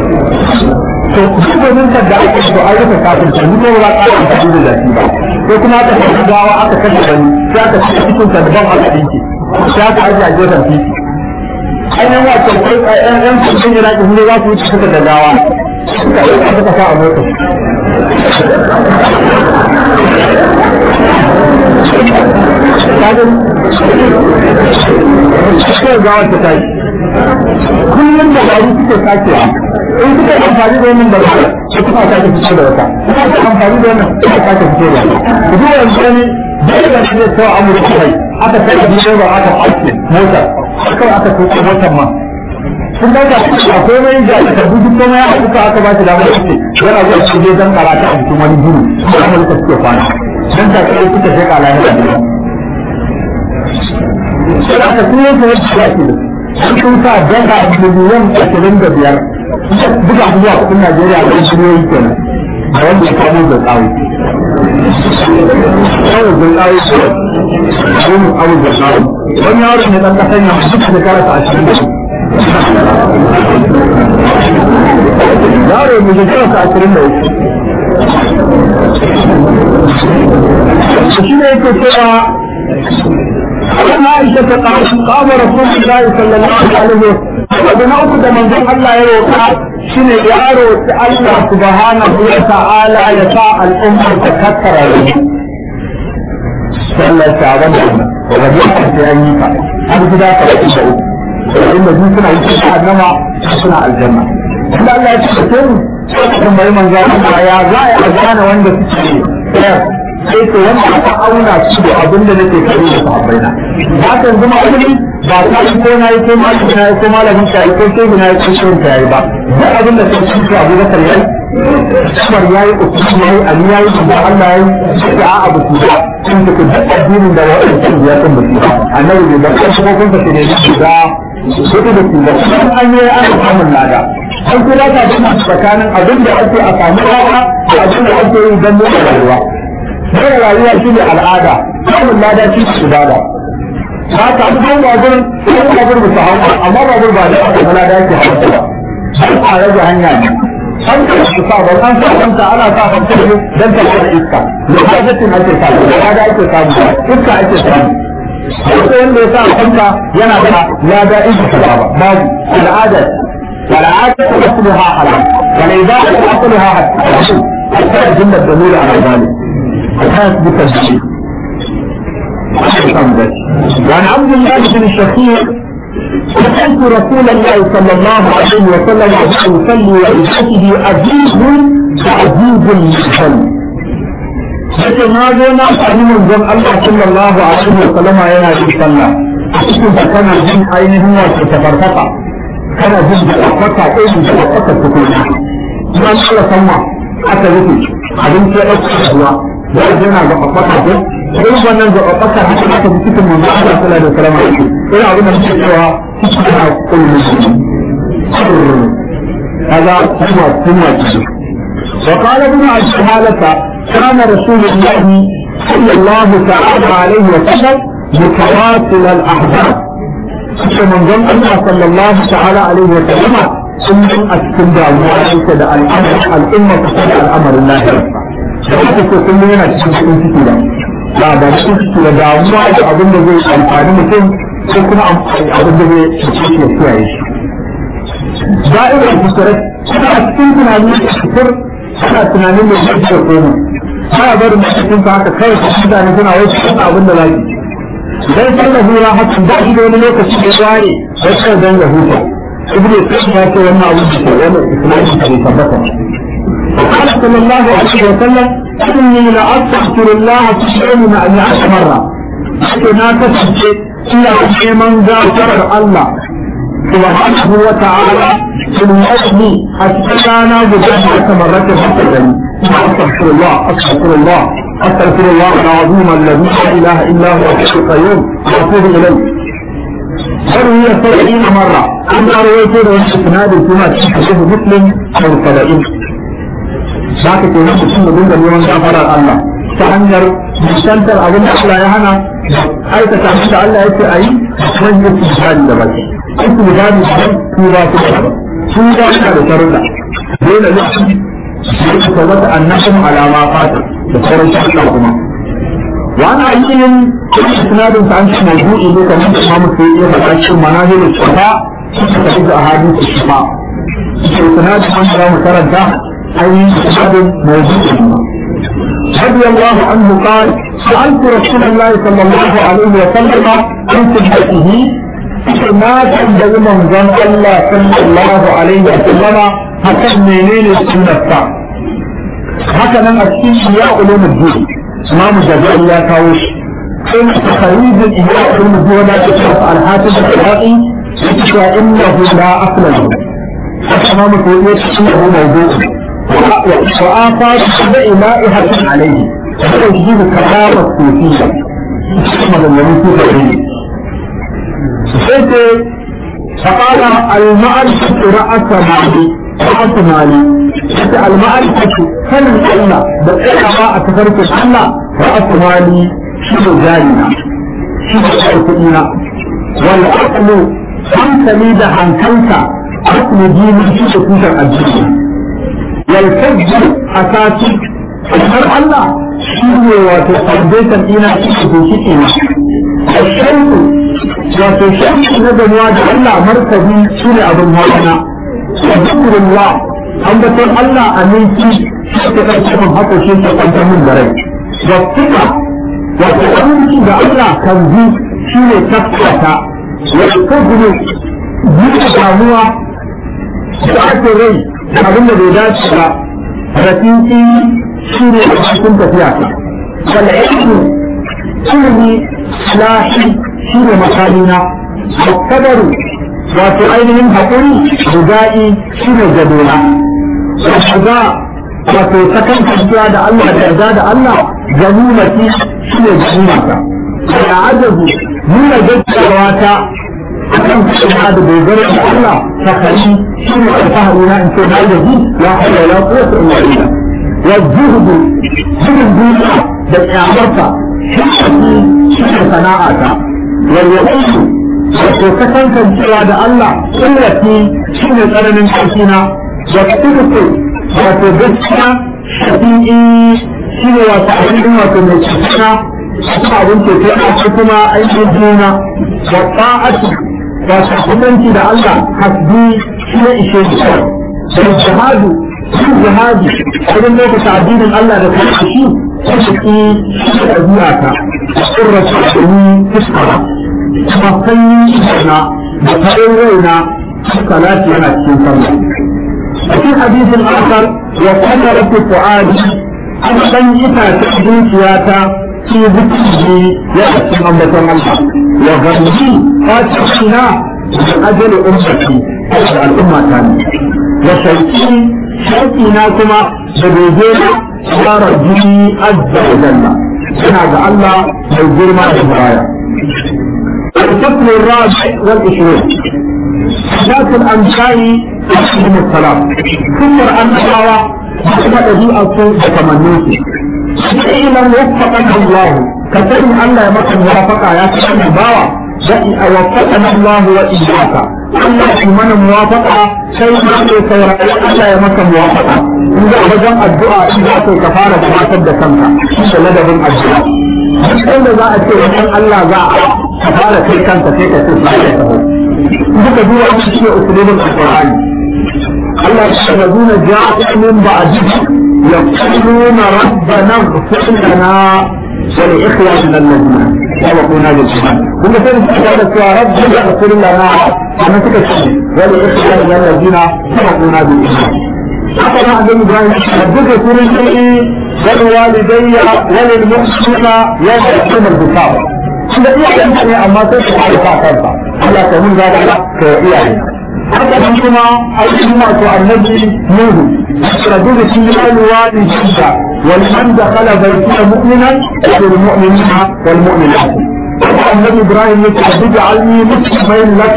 to duk wannan da da aka so ai ka kafin ta ni ba ka ta da zafi ba ko kuma aka ta gawa aka kashe wani sai aka ci cikin ta daban aka dinki sai aka aje a gefen titi ainihin wato kai ɗan ɗan cikin iraki sun za su wuce suka da gawa suka suka sa a mota kawai gawar ta tashi kullum da gari suke sakewa in suka amfani da wannan barka su kuma sake fito da wata suka amfani da wannan suka sake fito da wata ku duba yanzu wani dole da shi zai kawo amurka kai aka kai da biyu ba aka ake mota kawai aka tuka motar ma sun dauka akwai mai da aka duk kuma ya aka aka ba shi damar ce yana zuwa cikin zan karata a cikin wani gini da amurka suke kwana dan ta kai suka sai kala ne sai aka kuma yake wani shi ake da sun sun sa dala miliyan ashirin da biyar duka abubuwa kudin najeriya da shiryoyi kenan da wanda ya kamo da tsawo kawai da tsawo ce wani abu da tsawo wani yaro ne dan kasan yamma duka da karasa ashirin da yaro mai da karasa ashirin da uku shi ne yake cewa عن عائشة قال قام رسول الله صلى الله عليه وسلم وبنا أخذ من ذن الله يروقع شن يارو الله سبحانه وتعالى يساء الأمة تكثر صلى الله عليه وسلم وغيرت في أيك هذا كذا فلسل إن دي سنة يساء النمى سنة الجنة إلا الله يتكتن ثم يمن ذا الله يا ذا يا أزانا وانده تسير sai ko wanda aka auna shi da abin da nake kai da sahabbai na ba ta zama ilimi ba ta yi ko na yi ko malami na yi ko malamin ka yi ko shehu na yi ko shehu ka yi ba duk abin da sai shi Abu Bakar yayi Umar yayi Usman yayi Ali yayi da Allah yayi sai a abu ku ba sun ta ku duk addinin da wa'in sun ya san da shi annabi da kan kuma kun ta ne shi da sai da ku da an yi an samu lada an kula ta da tsakanin abin da ake a samu rawa da abin da ake yi don motsa rayuwa mai rayuwa shi ne al'ada samun lada shi ne ibada ba ta an hau babur sai babur ba su hau amma babur ba da aka kula da yake hau ba sai a rage hanya ne an ka su sa ba an sa kanta ana sa kanta ne dan ta fara iska da hajjatin ake samu da lada ake samu iska ake samu sai wanda ya sa kanta yana da lada iska ba babu al'ada والعادة أصلها حلال والإباحة أصلها حلال حتى الجملة الدليل على ذلك الحاس بتسجيل وعن عبد الله بن الشخير سمعت رسول الله صلى الله عليه وسلم يصلي وإجابته أزيد تعزيز للصلاة Sai na zo na sami manzon Allah sallallahu alaihi wa sallama yana yin sallah. Cikin da kana jin ainihin wato tafarfata kana jin da kwata irin da kwata ta kuma kuma Allah sanwa aka rufe abinci ya dauka ruwa da yana ga kwata ko irin wannan da kwata haka aka ji cikin manzo Allah sallallahu alaihi wasallam irin abin da muke cewa cikin na kullu هذا هو ثم وقال ابن عبد حالة كان رسول الله صلى الله تعالى عليه وسلم متواصل الأحزاب suka manzon Allah sallallahu ta'ala alaihi wa sallama sun yi a cikin damuwa yake da al'amar al'umma kusa da al'amarin lahira da haka ko kullum yana cikin cikin ciki da ba ba cikin ciki da damuwa da abin da zai amfani mutum ko kuma abin da zai ciki ya kiyaye shi da'ira kusurai suna cikin tunanin da fitar suna tunanin da zai da koma ba barin mutum haka kawai mutane suna wasu abin da zai dan sallah hura haka ba shi da wani lokaci da ware sai sai dan ya huta ibnu qayyim ya ce wannan abu da wannan islamin da tabbata قال صلى الله عليه وسلم إني لأستغفر الله في اليوم أن عشر مرة لكن تسجد إلى من غفر الله سبحانه وتعالى في اليوم أستغفرنا بجنة مرة حسنا أستغفر الله أستغفر الله أستغفر الله العظيم الذي لا إله إلا هو الحي القيوم وأتوب إليه فروي سبعين مرة أما رويته له إسناد كما تشبه مسلم أو سبعين ذاك ke nan mutum da dinga neman gafarar Allah ta hanyar musantar abin da Allah ya hana aikata abin da Allah ya ce a yi wani yi su bani da baki su su bani da tuba su da su ba su da sharuɗa dole ne su tabbata annabin alama fata da sauran sharuɗa kuma wani ayyukan sinadin sa an ci mawdu'i ne kamar da imamu sai ya faɗa cikin manazilin shafa suka tafi da ahadisi shafa sai sinadin an za mu karanta أي سبب موجود رضي الله عنه قال سألت رسول الله صلى الله عليه وسلم عن سنته ما تنبغي من ظن الله صلى الله عليه وسلم حسن منين السنة هكذا أكيد يا علوم الدين إمام الجزائر يا كاوش إن تخريج إياه علوم الدين ولا تشرف الحاسب العراقي يتشوى إنه لا أصل له فإمام الكويت إنه موضوع وآثار سبع لائحة عليه وتجديد كرامة الصوفية كما لم يكن في فقال المعرفة رأس مالي رأس مالي المعرفة كان الله بقيت ما أتفرق الله رأس مالي شنو جارنا شنو شرطنا والعقل hankali da hankalta asli jini shi da tushen addini والفجر أساسي kamar Allah shi ne wato foundation ɗina shi ne shi ne shauku wato shauku na gamuwa da Allah markabi shi ne abin hawana wa zikrullah ambaton Allah a minti shi ke ɗauke min haka shi ke kwantar min da rai wa tuka wato aminci da Allah kan ji shi ne tafkata wa kubru buɗe damuwa da ake rai abin da bai dace ba rafinci shi ne a cikin tafiya wanda ilmi ilmi lahi shi ne makalina kadaru wato ainihin haƙuri buga'i shi ne gadona shiga wato sakan tafiya da Allah da yarda da Allah ganimati shi ne ganimata da ajabu nuna gaggawa ta akan kuma da dogara da Allah sakari shi ne alfahari na in ce na da ji ya haɗa ya ko ta ina ila wa zuhudu zuhud duniya da kyamarsa shi shi ne sana'ata walwaɗansu wato kasancewa da Allah kullati shi ne tsananin ƙarfina da kuduku wato gaskiya shafi'i shi ne wato abin wato mai cikina kuma abin ceto a ce kuma aikin juna wa ta'atu wato kusanci da Allah hasbi shi ne ishe shi da jihadu shi jihadi wajen lokacin addinin Allah da kuma shi shi shi da ɗabi'ata ƙurrata domin fuskara kuma sanyi na da faɗin raina salati yana cikin sallah a cikin hadisin akar wa kana rafi fu'adi an san ita ta zuciyata ci zuciyi ya cikin ambaton Allah wa gamji fatina da ajali ummati da al'umma ta ne wa shauki shauki na kuma da doge na tsara jini azza wa jalla yana ga Allah mai girma da baya الفصل الرابع والعشرون ذات الأنبياء عليهم السلام كفر أنبياء ثم ɗabi'arsu da kamanninsu sai lam waffaqana Allah ka sani Allah ya maka muwafaqa ya sani bawa da a waffaqana Allah wa iyyaka Allah ya mana muwafaqa sai ma ne saurari Allah ya maka muwafaqa in ga wajen addu'a in za ka fara gabatar da kanka da ladabin addu'a duk da za a ce wannan Allah za a ka fara kai kanka sai ka ce sai ka taho duka duwa shi ne usulubin alqur'ani Allah ya ce lazina ja'u min ba'dihi yaquluna rabbana ighfir lana wa li ikhwanina alladhina sabaquna bil iman kuma sai su ce da cewa rabbana ighfir lana kuma suka ce wa li ikhwanina alladhina sabaquna bil iman haka na annabi Ibrahim duka sunan sai والوالدي وللمؤمنين يوم يقوم الحساب da iyayen ne amma sai su fara sa kansa Allah ta mun zaga ka iyaye haka nan kuma aikin masu annabi Nuhu رجل في الوالد جدا ولمن دخل بيته مؤمنا وللمؤمنين والمؤمنات النبي ابراهيم يقول اجعلني مسلمين لك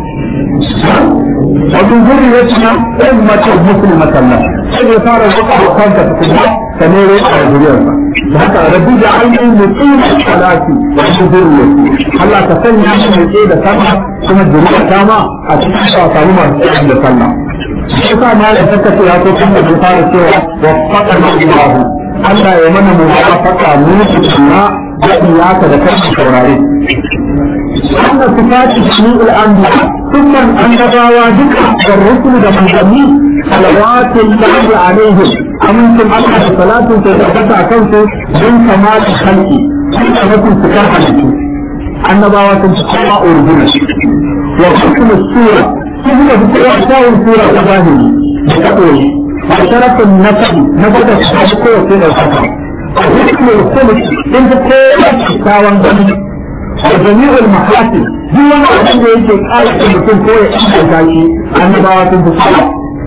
ومن ذريتنا أمة مسلمة لك sai fara zuwa da kanka kuma ka ne a zuriyarsa da haka rabbi da ainihin mutum salati wa zuriya Allah ka sanya shi mai tsaye da sallah kuma zuriya ta ma a cikin sa samu masu tsaye da sallah shi sa ma da saka ce ya ko kuma da fara cewa wa faqana Allah Allah ya mana muwafaqa mu tunna da iyaka da kai saurare wannan sifati shi'ul anbiya dukkan annabawa duka da rusul da manzanni salawatun lahi alaihim amincin Allah da salatun ta tabbata a kansu don kamata halki sun da mutum su kar halittu annabawa sun ci kowa urguna wa hukum sura sun da fi kowa kyawun sura ta zahiri da ta koyi wa sharafin nasabi na bada su ta fi kowace da saka wa hukum kulus sun fi kowa kyakkyawan gani wa jami'ul mahasin duk wani abin da yake ƙara da mutum ko ya inganta shi annabawa sun fi kowa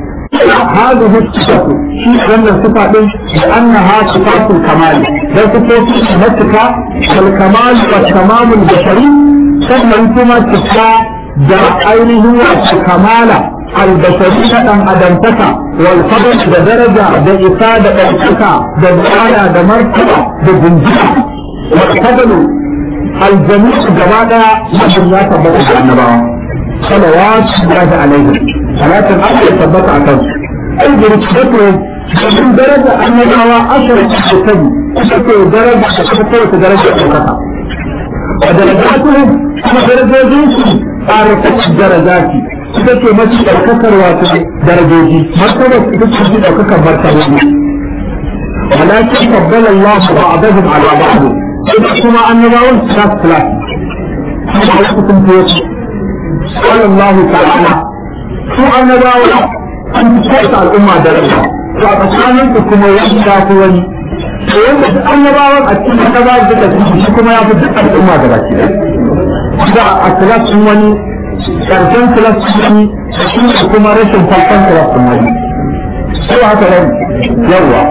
هذه الصفة في أن الصفة لأنها صفات الكمال لا صفات المتكة والكمال والتمام البشري ثم أنتم صفة دا أينه الكمال البشرية أن أدمتك والفضل دا درجة دا إفادة أنتك دا دعايا دا مرتبة دا جنجة والفضل الجميع جمالا يجب لا تبقى النبوة صلوات الله عليهم صلاة الأمر يثبت على كذا أي برتبته من درجة أن الهوى عشرة تسبي تسبي درجة تسبي درجة الكفى ودرجاتهم كما درجاتهم أرفع الدرجات تسبي مسجد الكسر واتي درجاتي مرتبة تسبي الكسر مرتبة ولكن فضل الله بعضهم على بعض كما أن بعضهم ثلاث ثلاث كما حلقكم في قال الله تعالى su annabawa an kyauta al'umma da rayuwa to a tsakanin su kuma ya shafi wani to yanda duk annabawan a cikin annabawa da suka shi kuma ya fi duk al'umma da baki da a kilasin wani karshen kilasin wani shi ne kuma rashin farkon kilasin wani sai haka wani yawa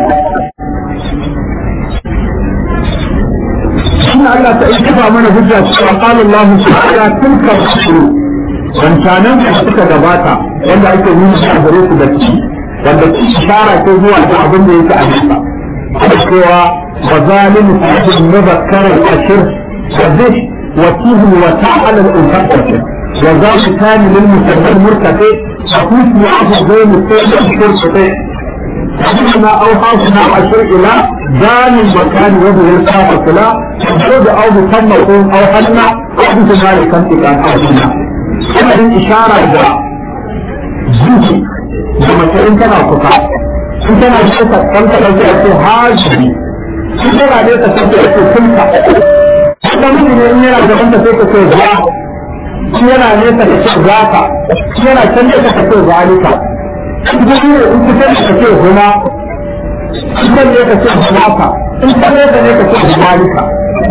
shi Allah ta ikifa mana hujja cewa qala Allah ta'ala tilka rusul wancanan da suka gabata wanda ake nuna shi a gare su da ci wanda ci ishara ko zuwa ga abin da yake a nisa ana cewa وظالم فيه مذكر الأشر وذه وفيه الوتاء على الأنفق وذاك كان للمسلم المرتفع فكوت معه بين السيد الشرطة فإنما أوحى هنا أشر إلى ذان المكان وهو الكافة لا تجد أو بسمة أو حلنا أو بسمال كنتك أو حلنا أما الإشارة إذا جيجي لما تكون كنا kusa in tana da kusa kanta da zai ce haji in tana da ta sai ta ce kunta kuma miji ne in yana da kanta sai ta ce za shi yana ne ta ce za ka shi yana can da ta ce zalika in ta ne in ta ce ta ce huma in ta ne ta ce zalika in ta ne ta ne ta ce zalika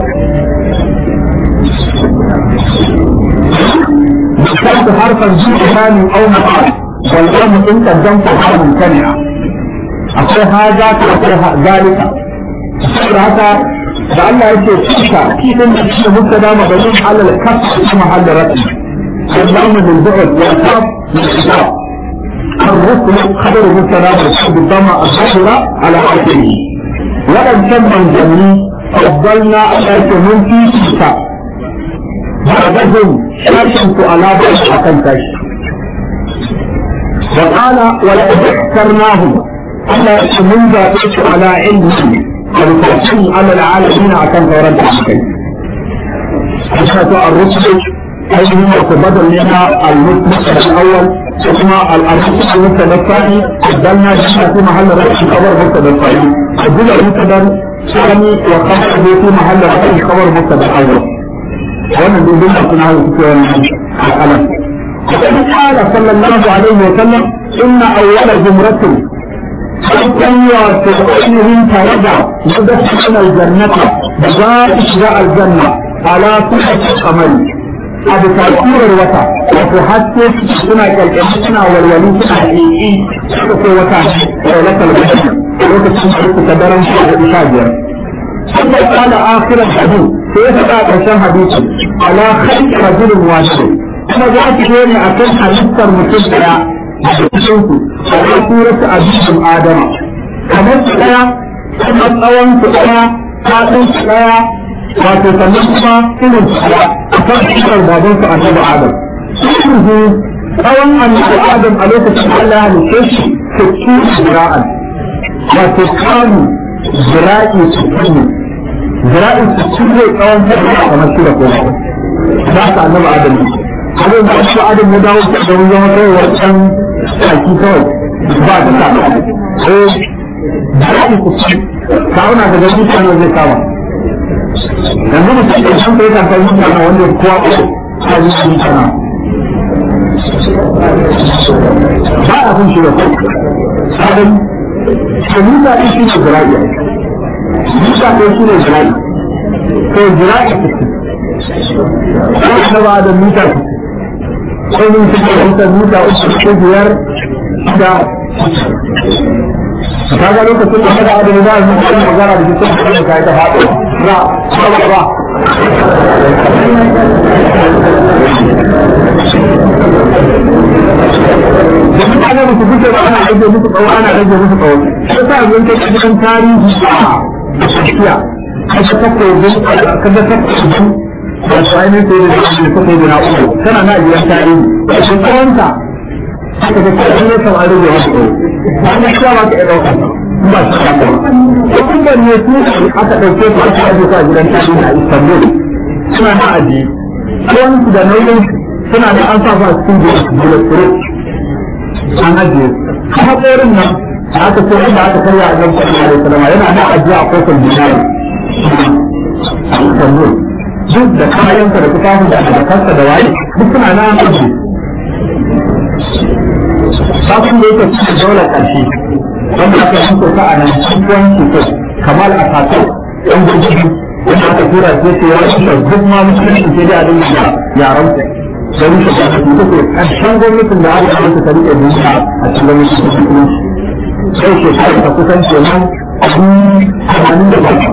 ذكرت حرفا جيء او مقال والأمر إن قدمت حرف ممتنعة أقول هذا أقول ذلك saboda haka da Allah yake cika kifin da shi mubtada mabani ala al-kaf kuma hal rafi sallahu min bu'd wa kaf min kitab الرسل خبر مبتدا بالضمه الظاهره على حرفه وان كان من جميع فضلنا على من في كتاب بعدهم شاشنت على بعض حكم كشف وقال ولقد اخترناهم على من ذاتك على علم التوحيد على العالمين عشان تورد الحكي أشهد الرسل أيهم وتبدل لنا المسلم الأول ثم الرسل المسلم الثاني بدلنا جمع في محل رأس خبر مسلم الثاني بدل المسلم الثاني وخبر في محل رأس خبر مسلم الأول wannan duk duk suna hau suke wannan al'alam قال صلى الله عليه وسلم إن أول زمرة حتى وتعينهم ترجع يدخل الجنة بذات إشراء الجنة على صحة القمر أبو تأثير الوطا وتحدث سنة كالكمسنة والولي سنة حقيقي سنة وطا ولك الجنة ولك سنة تدرم شهر بشاجر ثم قال آخر الحديث سيسأل عشان حديث على خلق رجل واحد kuma za ki zo ne a kan halittar mutum daya a cikin ku a kan suratu abin adama kamar su daya kuma tsawon su daya fadin su daya wato sannan kuma irin su daya a kan surar baban su annabi adam su tsawon annabi adam a lokacin Allah ya halitta shi su ci zira'an wato kanu zira'i su kanu zira'i su ci zai tsawon hajji kamar su da kuma za ka annabi adam abin da su adam ya dawo da wani zama kai wancan tsaki kawai ba ta sa eh da ake kusa kawuna da gaji sanar zai kama yanzu mutum da shan kai kankan mutane wanda kowa ko ta yi shi sana ba a kun shi da kai sabon to musa ɗin shi ne jira'i musa ɗin shi ne jira'i to jira'i ko ba da mita sai mun fi fahimta mita uku ko biyar da ka ga lokacin da kada adana za a yi mutum magana da jikin da ka yi ta faɗo na ba ba da mutane da su fice ba ana rage musu tsawo ana rage musu tsawo sai sa yanzu kai cikin tarihi a tafiya kaga takobin kaga takobin wato ainihin sai da shi ko sai da na uku tana na gidan tarihi shi tsawonta haka da kai ne kan an rage wasu ba ne kuma ba ka iya ɗauka ba shi ka ko kuma ne su aka ɗauke su aka aje su a gidan tarihi a Istanbul suna na aji tsawon su da nauyin suna da an sa su a cikin bulletproof an ajiye kuma tsorin nan da aka ce inda aka karya a nan sallallahu alaihi wasallam yana na ajiye a kofar dinari a Istanbul duk da kayansa da tufafin da da kansa da waye duk suna na aji sabon da yake cikin daular ƙarshe wanda aka yi kusa a nan cikin cutar kamar a kasar yan gurgudu wanda aka tura sai ce ya shi duk ma musulunci sai dai a dinga da yaran su da rushe gwamnati da ke ƙarshen gwamnatin da aka yi ta rike duniya a cikin gwamnati da musulunci sai shekarar ta kusan kenan a tamanin da bakwai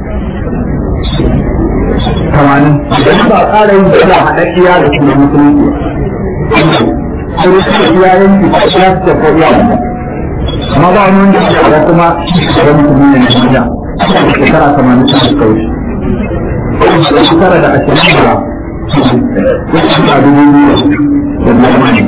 tamanin idan ba a ƙara yin suna haɗaɗɗiya da kuma musulunci sai suka iya yanki a shafi da ko iya amma ba wani wanda ya ga kuma da musulmi ne na duniya da shekara tamanin da suka wuce shekara da ashirin da wasu da dubu biyu da zamani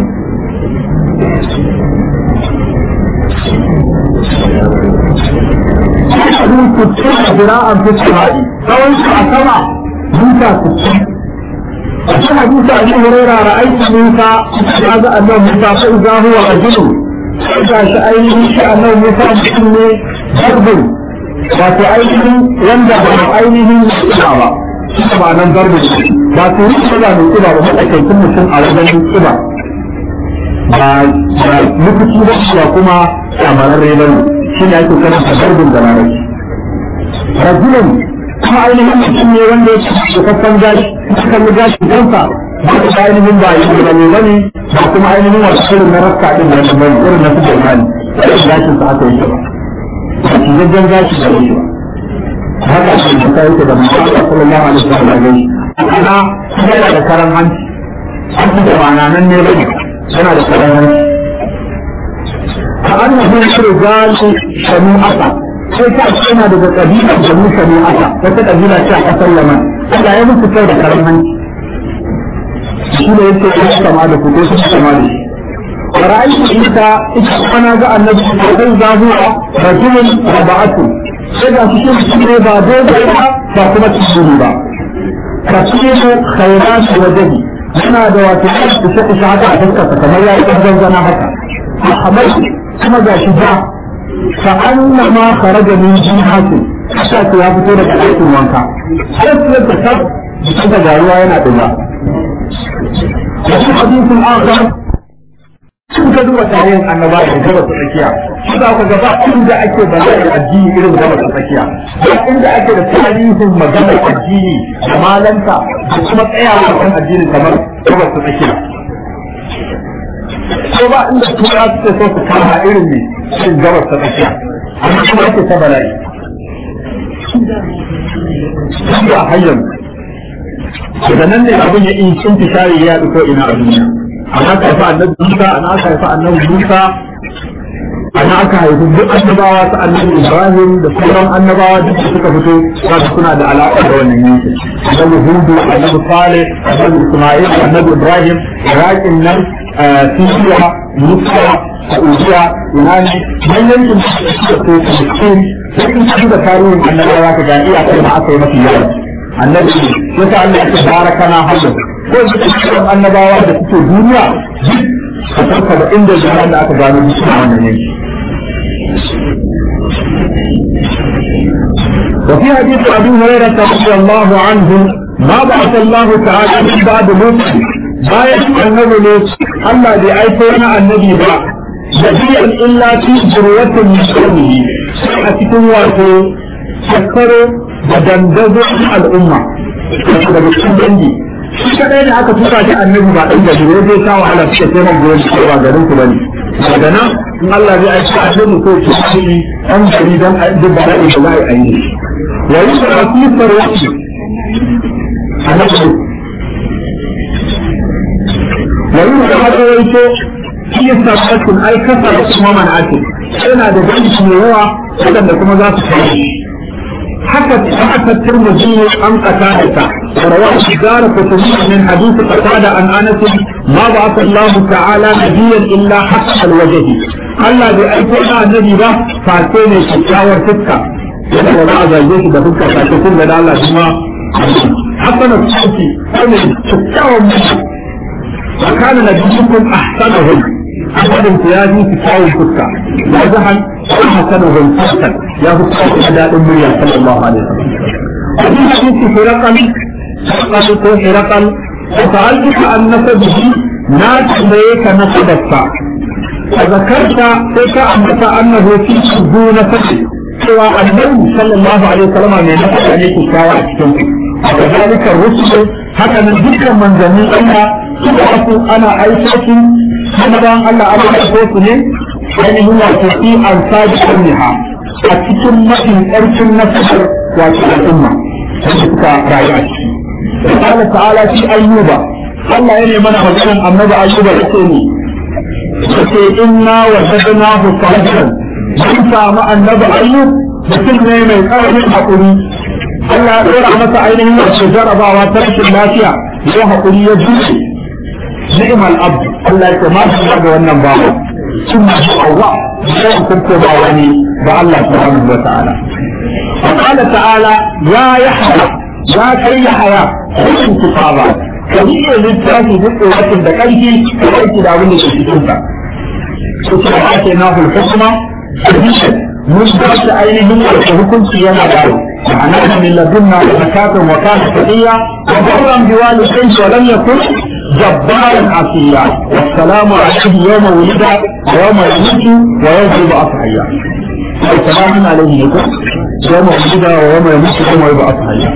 abin kuce a jira'an fuskari tsawon su a sama duka kuce a cikin hadisi a cikin hurera ra'aiki musa ya ga annabi musa fa idza huwa rajulun ga shi ainihin shi annabi musa mutum ne darbin wato ainihin wanda ba ainihin kiba ba shi ba nan darbin ba su yi kiba mai kiba ba matsakaicin mutum a wajen kiba ba lokaci ba shi kuma kyamararre ba ne shi ne ake karanta darbin da larabci rajulun kuma ainihin mutum ne wanda ya ci kasan gashi kan gashi kansa ba ta ainihin ba yi da ne bane ba kuma ainihin wasu irin na rasta din da yake bane irin na su jama'i irin gashin sa aka yi ba ba shi gaggan gashi da shi ba haka shi da kai yake da mutum sallallahu alaihi wasallam ana yana da karan hanci hanci da ba nan ne bane yana da karan hanci ka annabi shirgani shanu'ata sai ta ce yana daga kabilar da musa ne aka wata kabila ce a kasar yaman Allah ya musu kai da karan hanci shi ne yake ya kama da ku ko su kama da shi ra'ayi ita ita kana ga annabi sai zahuwa rajulun raba'atu sai ga su shi ne ba dole ba ba kuma tsiri ba kasiru khairat wajhi yana da wato su shi shi haka a fuskarsa kamar ya yi ƙarfin zana haka Ahmad kuma ga shi ba فأنما خرج من جنحة حتى ya fito daga ɗakin wanka sai su yadda ta jikin da garuwa yana ɗuga wasu hadisin akhar sun ka duba tarihin annaba da gaba ta tsakiya shi za ka gaba inda ake bayyana addini irin gaba ta tsakiya ba inda ake da tarihin maganar addini da malanta da kuma tsayawa kan addini kamar gaba ta tsakiya ko ba inda tura suke so su kama irin ne cikin gabas ta tsakiya amma kuma ake ta bala'i ba hanyar daga nan ne abin ya in cin tishari ya ko ina a duniya ana aka haifa annabi Musa ana aka haifa annabi Musa ana aka haifi duk annabawa ta annabi Ibrahim da sauran annabawa duk da suka fito za su suna da alaƙa da wannan yankin annabi Hudu annabi Saleh annabi Isma'il annabi Ibrahim Iraqin nan Siriya Misra Saudiya Iran manyan yankin da suka ko Palestine sai in ci da tarihin annabawa ka ga iya kai ma aka yi mafi yawa annabi yasa Allah ya ce barakana hadu ko dukkan annabawa da suke duniya a farka da inda jama'a da aka gano su a wannan yanki وفي حديث ابي هريره رضي الله عنه ما بعث الله تعالى من بعد موسى bayan annabi ne Allah bai aiko wani annabi ba nabiyan illa fi zurwatin musulmi a cikin wato shekaru da dandazo al'umma daga cikin dangi shi kadai da aka tura shi annabi ba dan gari ne zai sa wahala suka sai man gurin shi ba garin ku bane daga nan in Allah zai aika annabi ko ki shi an gari dan duk da da za a yi wa yusra fi sarwati annabi wani da aka rawaito shi ya sabbatun ai kasar kuma man'atin yana da dangi mai yawa waɗanda kuma za su kai haka aka turmuzi an qatada ta rawahu shigara kutumi min hadith qatada an anas ma ba'atha Allah ta'ala nabiyyan illa haqqa alwajhi Allah bai aiko da annabi ba face ne kyakkyawar fuska yana da za a zage shi da fuska face kun da Allah kuma hasana sauki ne kyakkyawar mutum وكان نبيكم احسنهم احسن امتيازي في كاو الفتة وزحا احسنهم فرقا يا فتة اداء المريا صلى الله عليه وسلم وفي حديث حرقل حرقل حرقل وسألتك عن نسبه ناس ليك نسبك فذكرت تلك أنك أنه في ذو نسب سوى النبي صلى الله عليه وسلم من نسب عليك كاوى وكذلك الرسل هكذا ذكر من زمين الله suka wasu ana aikoki kuma bayan Allah ana aiko su ne ainihin wato fi an sadi kulliha a cikin mafi ƙarfin nasarar wato al'umma wanda suka rayu a ciki. Allah ta'ala fi ayyuba Allah ya ne mana maganar annabi ayyuba yake ne yake inna wa sadnahu salihan mun samu annabi ayyub mutum ne mai ƙarfin haƙuri Allah ya ɗora masa ainihin wasu jarabawa ta rashin lafiya ya haƙuri ya juce ni'mal abd Allah ya ma shi ga wannan bawa ثم الله sai kunko ba wani ba Allah subhanahu wa ta'ala فقال تعالى يا يحيى يا كي يحيى كن كتابا كبير للتاكي بقوة دقائه كبير داون لكتابا كتاب آتيناه الحكمة حديثا مجدد أينهم وحكم سيانا دارو معناها من لدنا زكاة وكان تقيا وبرا بوالديه ولم يكن جبارا عصيا والسلام عليه يوم ولد ويوم يموت ويوم يبعث حيا السلام عليه يقول يوم ولد ويوم يموت ويوم يبعث حيا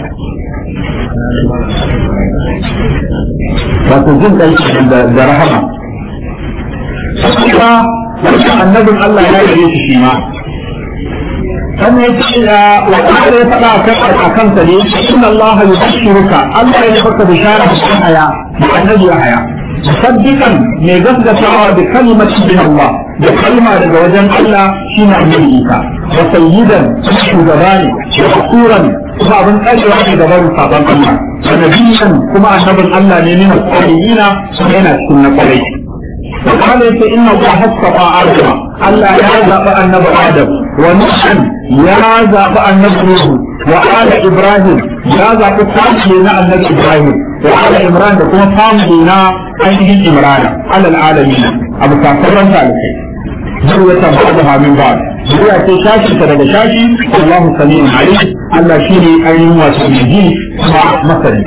wato jin ɗai da rahama kuma wasu annabin Allah ya yi shi shi ma sannan ya ce wa ƙara ya faɗa a kansa ne inna Allah ya bashiruka Allah ya baka bishara da kan haya da annabi ya haya musaddiqan mai gaskatawa da kalimatin min Allah da kalma daga wajen Allah shine annabi Isa wa sayyidan shugaba ne da hasuran kuma abin tsarewa ne gaban sabon Allah wa nabiyyan kuma annabin Allah ne min al-qalina yana cikin na kwarai وقال إن الله اصطفى آدم ألا يا زاب النبي آدم ونوحا يا زاب النبي نوح وآل إبراهيم يا زاب فاملنا النبي إبراهيم وآل عمران كما فاملنا أيدي عمران على العالمين أبو كافر ذلك ذرية بعضها من بعض ذرية شاشي ترى شاشي الله سميع عليم ألا شيني أين وسميجي مع مثلي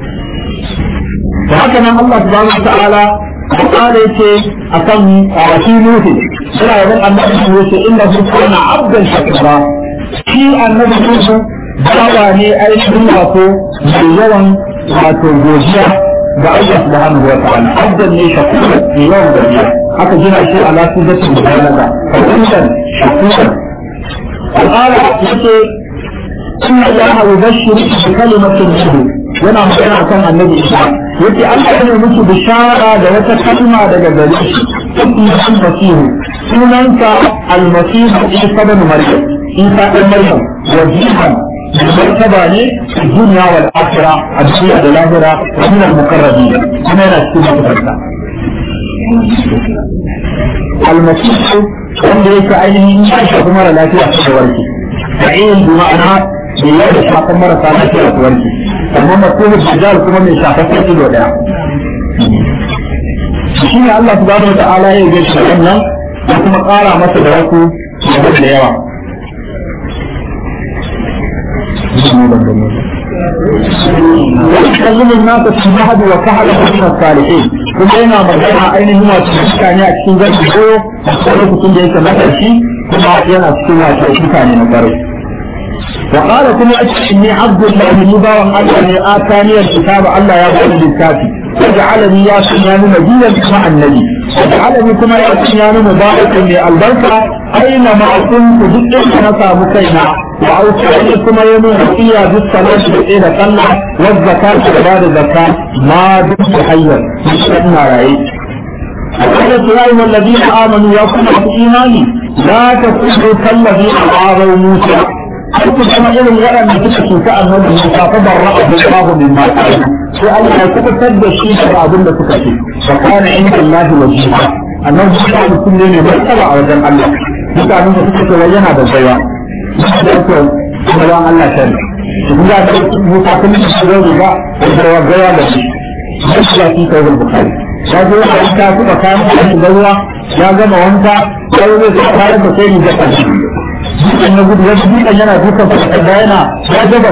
وهكذا الله سبحانه وتعالى قال يتي أكم في نوح سلا يقول أن نوح إنه كان عبدا شكرا في النبي نوح bawa ne ainihin wato mai yawan wato godiya ga Allah subhanahu wa ta'ala abdan ne shakura mai yawan godiya aka gina shi ala sunnati mubalaga fadilan shakura qala yace inna allaha yubashshiru bi kalimatin minhu yana magana akan annabi Isa yace Allah ya muku bishara da wata kalma daga gare shi ismi al-masihu sunansa al-masihu Isa ibn Maryam Isa ibn Maryam wajihan martaba ne a duniya wal akhira a duniya da lahira wa min al-muqarrabin kuma yana cikin mutunta al-masihu wanda yake ainihin ya shafi mara lafiya ta warke fa'il bi ma'ana bai yi da shafan marasa lafiya ta warke amma mafhumul dajjal kuma mai shafaffen ido daya shi ne Allah subhanahu wata'ala ya yi shi wannan ya kuma ƙara masa da wasu da da yawa ويكلم الناس في المهد وكهل من الصالحين kuma yana magana ainihin wato mutane a cikin zarfi koyo a lokacin da yake matashi kuma yana cikin wato mutane na kwarai وقال كل إني عبد الله مبا وأنني آتاني الكتاب الله يا بني الكافي وجعلني يا سنيان نبيا مع النبي وجعلني كما يا سنيان مباركا للبركة أينما كنت جئت نسى مكينا وأوصاني كما يمون فيها بالصلاة بإلى صلى والزكاة بعد الزكاة ما دمت حيا مشتنا رأيت وقالت يا أيها الذين آمنوا يا كل إيماني لا تكونوا كالذين عاروا موسى har ku zama irin waɗanda suka cuta annabi Musa fa barra'a Allahu mimma qalu sai Allah ya kubutar da shi daga abin da suka ce wa kana inda Allah wajiba annabi Musa mutum ne mai martaba a wajen Allah mutanen da suka ce wai yana da baiwa da ko kuma Allah ta kun ga da Musa kun da shi da ba da gaya da shi sai ya fi kai Bukhari ya zo a ta kuma kayan da ruwa ya gama wanka sai zai fara da sai ni da dutsen na gudu wasu dutsen yana dukan da yana ya jabal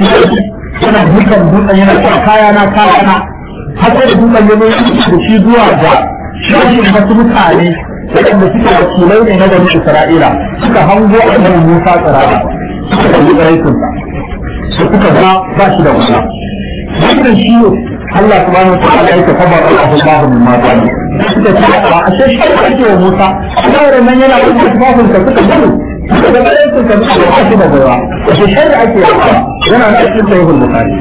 yana dukan dutsen yana sa kaya na kaya na har da dutsen ya zo da shi zuwa ga shashin wasu mutane waɗanda suke wakilai ne na gari Isra'ila suka hango a nan Musa tsirara suka kalli tsiraitinsa da suka ga ba shi da wasa wannan shi ne Allah subhanahu wa ta'ala ya tafa Allahu Allahu min ma ta'ala suka ce a ashe shi ake wa Musa Allah nan yana da tafafin ka suka gudu da bayan sun ka suka ba shi da gaba da shari'a ake yana da cikin sahihul bukhari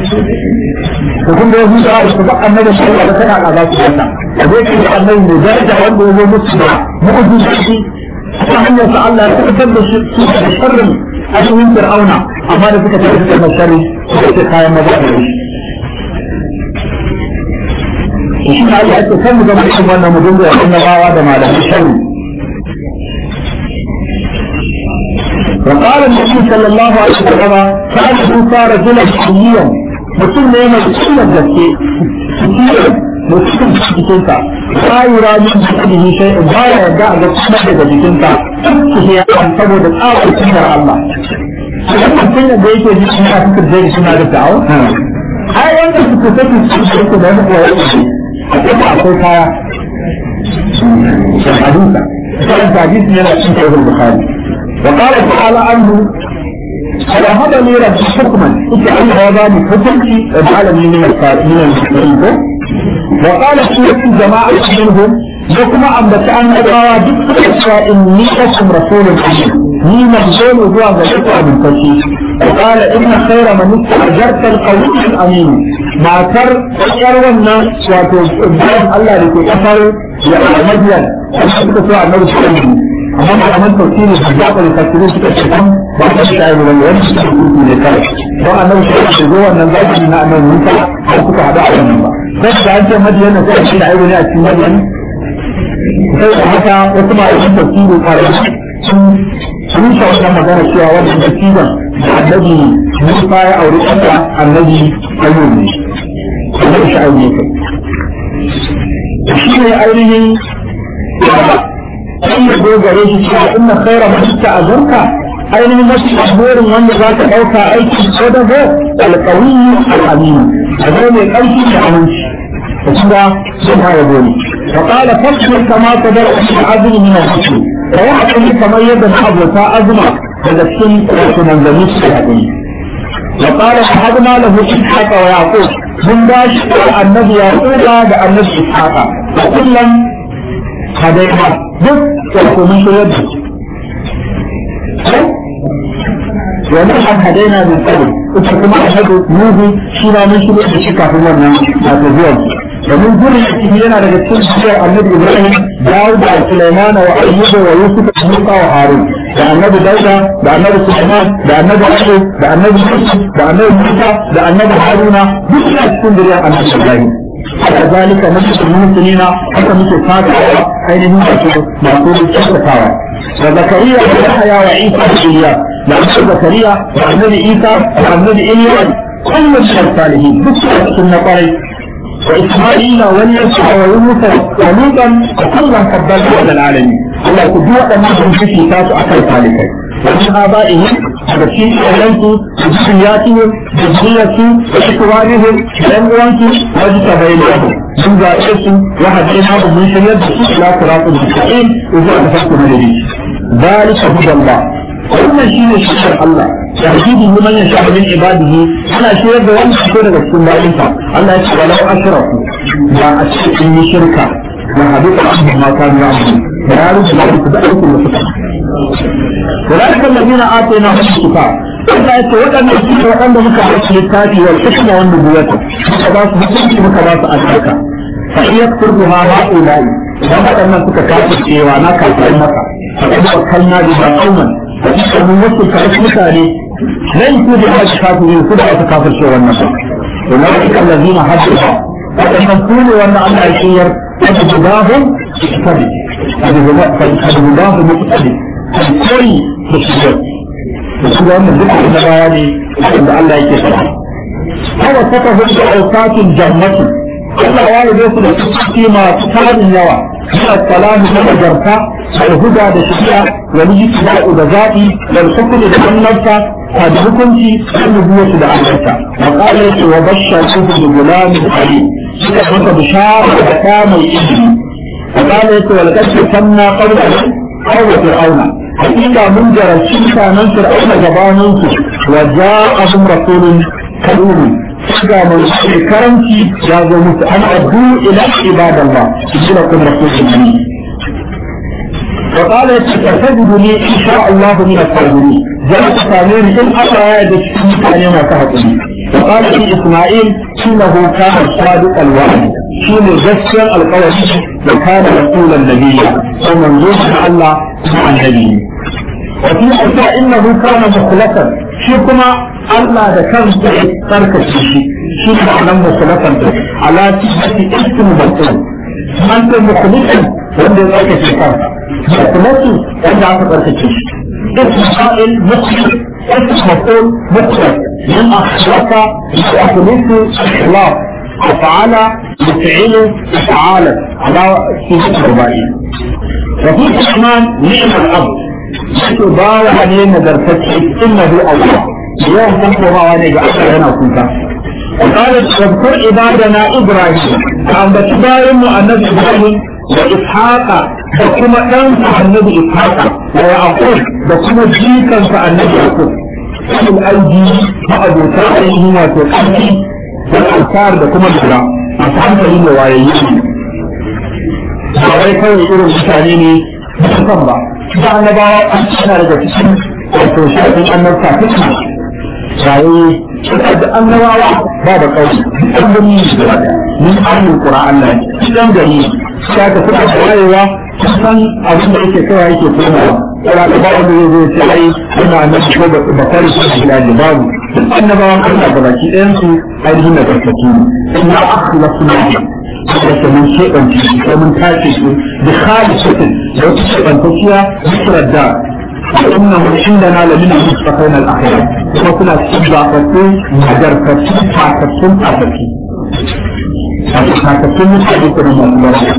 to kun da yahuda da su ba annabi sallallahu alaihi wasallam a ba su wannan da zai ce annabi ne daraja wanda ya zo musu da mu'jizoji ta hanyar sa Allah ya tabbatar da shi da sharrin ainihin fir'auna amma da suka tafi suka masharri suka ce kayan maza da shi shi ne Allah ya ce kan mu zama cikin wannan mu dinga yakin nabawa da malamin sharri وقال النبي صلى الله عليه وسلم كان موسى رجلا حييا mutum ne mai cikin gaske mutum jikinsa ba yi rajin jikin sai in ba ya yarda a ga kuma daga jikinsa shi ya kan saboda tsawon cikin Allah idan mutum da yake ji suna fitar zai suna da ta'awo ai wanda suka tafi su su da wani kuwa yake a kuma akwai kaya hadisa sai hadisi yana cikin sahih bukhari وقال تعالى عنه وهب لي رب حكما اجعل هذا من حكمتي واجعلني من من المسلمين وقال سورة جماعة منهم وكما أن بتأن أدعى ذكر إني لكم رسول أمين ni manzon zuwa ga duka abinci وقال إن خير من استأجرت القوي الأمين matar yar wannan wato bayan Allah da ke kasar ya Madian suka so annabi sallallahu alaihi amma malaman tafsiri da jafar tafsiri suka ce kan ba ta shi ayi wani wani suka rubutu ne kai don annabi sai ya zo wannan zaki na annabi Musa har suka hada a wannan ba sai da an ce Madian sai shi da ayi wani a cikin Madian sai da haka wasu malaman tafsiri kwarai sun sun sa wannan magana cewa wannan tafsirin da annabi Musa ya aure kanta annabi Ayyub ne annabi Shu'aib ne kai shi ne ainihin sai ya dogare shi cewa inna khaira man ta'azurka ainihin mafi burin wanda za ka ɗauka aiki ko da ho alƙawiyu al'amin a zo mai ƙarfi da aminci da kuma sun haya goni فقال فاصبر كما تدر العزم من الحكم فيحكم كما يدن أبوتا أزمة فلسكن من ذنوس الحكم وقال شهدنا له إسحاق ويعقوب من باش النبي يعقوب النبي إسحاق وكلا هدينا duk wato mun shirya da wani an hadaina min qabl ita kuma ashadu nuhu shi ma mun shirya da shi kafin wannan wato zuwan domin gurin ciki yana daga cikin shirya annabi ibrahim dawud da sulaiman wa ayyuba wa yusuf da musa wa harun da annabi dauda da annabi sulaiman da annabi ayyub da annabi yusuf da annabi musa da annabi haruna duk suna cikin zuriyar annabi ibrahim كذلك نجد المسلمين حتى مثل فاتحة أين هم معقول الشركة وزكريا ويحيى وعيسى وإلياس لأن زكريا وأنبي عيسى وأنبي إلياس كل من الصالحين بكرة سنة طريق وإسماعيل واليسع ويونس ولوطا وكلا فضلنا على العالمين الله كجوة ما هم في كتاب أكل صالحين ومن آبائهم بشيء إليك بذرياتهم بذريتهم وإخوانهم وأمواتهم واجتبيناهم من ذلك وهديناهم من شريعة إلى صراط المستقيم إذا أدفعت من ذلك هدى الله wannan shi ne shekar Allah yahudi liman ya sha'a min ibadihi ana shirar da wani fito daga cikin bayinsa Allah ya ce walau ashraku ba a cikin yi shirka wa hadith abdu ma kanu ya'budu da ya rubuta da su da aikin da suka ولكن الذين آتيناهم الكتاب Allah ya ce waɗannan su ne waɗanda muka ba su littafi wal hikma wan nubuwata muka ba su hukunci muka ba su albarka fa iya kurbu ha ma ulai idan waɗannan suka kafa cewa na kafin maka fa kada wakalna bi ba qauman fa ita mun wasu ka mutane lan ku da aka kafirin su da aka kafir cewa wannan ba to na ka allazina hadda waɗannan su ne wanda Allah ya shiyar kada gudahum tabi kada gudahum mutabi koyi da shiyar da su da wannan duka na baya ne da Allah yake faɗa. Hawa saka hudu da aukatin jannati Allah ya yi su da suke masu tarin yawa suna salamu na nagarta da huda da shari'a wa miji da da zaɓi da hukumi da annabta ta da hukunci da nubuwatu da annabta wa qala yake wa bashsha suhu bi gulamin ali suka masa bishara da ta mai ilimi wa qala yake wa laqad tanna qawla qawla fir'auna hakika mun jarabci mutanen fir'auna gabaninsu wa ja'ahum rasulun karimi ga mun ce karanci ya zo musu an addu ila ibadallah kila kun rasulun ne وقال ستجدني ان شاء الله من الصابرين جاءت ثانيا ان اقرا يد كان ما تهتم وقال في اسماعيل انه كان صادق الوعد شين جسر القول وكان رسول النبي ومن الله مع النبي وفي أشياء إنه كان مخلصا شي كما الله ده كان ترك شي شي معنى مخلصا على تحت اسم مبطل أنت مخلصا wanda ya ake shekar mukhlasi wanda aka tsarkake shi اسم قائل مخلص اسم مفعول مخلص من أخلص يخلص إخلاص وفعل يفعل افعالا على صيغه الرباعيه وفي الرحمن نعم الاب yake bawa ne nagartacce innahu Allah yawan san komawa ne ga Allah yana kuka وقال واذكر عبادنا ابراهيم عن بتباين النبي ابراهيم واسحاق وكما دان النبي اسحاق ويعقوب وكما جيكا النبي يعقوب الايدي ما ابو تعالى wato ƙarfi والأنصار da kuma lura masu hankali da wayayyi ba wai kawai irin mutane ne musamman ba da annabawa an tana daga cikin wato shafin annabta fitna raye da annabawa ba da kawai an gani ne da wada min ahlul qur'an Allah cikin gari sai ka fita da wayewa san abin da yake kawai yake komawa kira da babu da zai ce ai ina nan ko ba kare su da babu annabawan Allah ga baki ɗayan su ainihin da gaskaki ne inna akhlasna da mun shebance su ko mun tace su da khalisatin da wata shebantacciya zikirar da إنه عندنا لمن المستقين الأخير وكنا تبعثتين مجرفتين فاكتين فاكتين فاكتين مستقين مستقين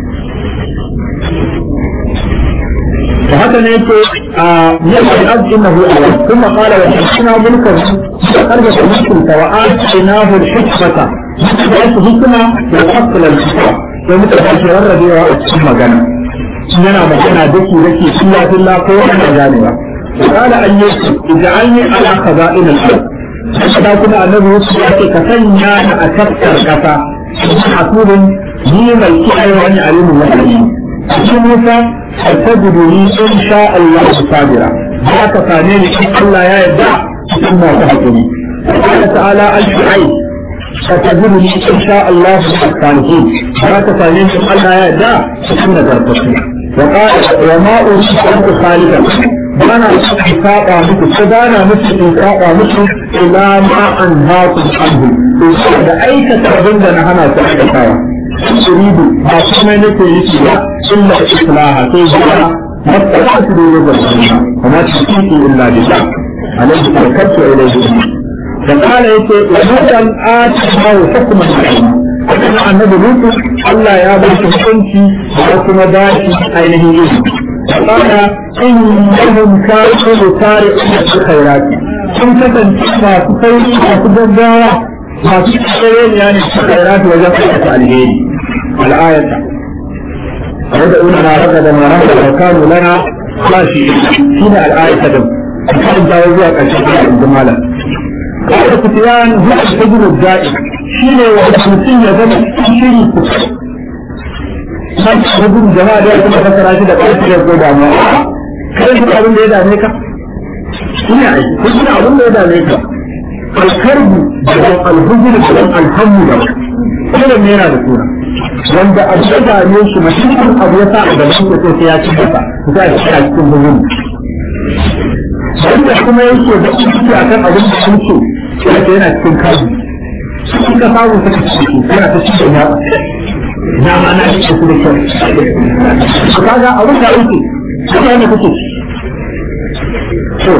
فهذا يقول يقول الأب إنه أول ثم قال وحسنا ملكا فقرب المسلم وآتيناه الحكمة فأنت حكمة وفصل الحكمة ومثل هذه الربيع ثم جنى yana magana daki daki silla silla ko ana ganewa qala an yusuf ij'alni ala khaza'in al-ard kada kuma annabi yusuf ya ce ka sanya ni a tafkar kasa hasubun ni mai kiyaye wani alimin wani cikin musa فتجدني إن شاء الله صابرا ذاك ثاني إن الله يا يدع ثم تهجني قال تعالى الشعيب فتجدني إن شاء الله الصالحين ذاك ثاني إن الله يا يدع ثم تهجني وقال وما أريد أن أخالفك bana saba muku ko bana muku in saba muku ila ma an haku anhu to da aikata abin da na hana ku aikatawa turidu ba kuma nake yi ba illa islaha sai zuwa matsalaatu da yau da sunna kuma tiki illa billah alaihi tawakkaltu ilayhi da kala yake wa mutan atina hukman kuma annabi lutu Allah ya ba shi hukunci da kuma dashi ainihin ilimi قال إنهم كانوا يسارعون في الخيرات sun kasance masu sauri masu gaggawa masu tsayin yani su khairat wajen aikata alheri al'ayata ويدعوننا رغدا ورهبا وكانوا لنا خاشعين شنو الآية din kan jawo zuwa ƙarshen ayat jama'a قال سفيان هو الحجر الدائم شنو وحسن ya zama shiri san hudun jama'a da kuma fasara shi da ƙarfi da ko damuwa kai duk abin da ya dame ka ina aiki ko ina abin da ya dame ka alkarbu da alhujur da alhamdu da kuma ne yana da suna wanda abu ya dame shi mashirin abu ya sa a gaban ka sai ya ci masa za a ci a cikin hujur wanda kuma yake da ciki akan abin da sun ce yana cikin kaji suka samu suka ciki yana ta cikin ya na ma na shi su da kyau su kaga abin da yake kuma ne kuke to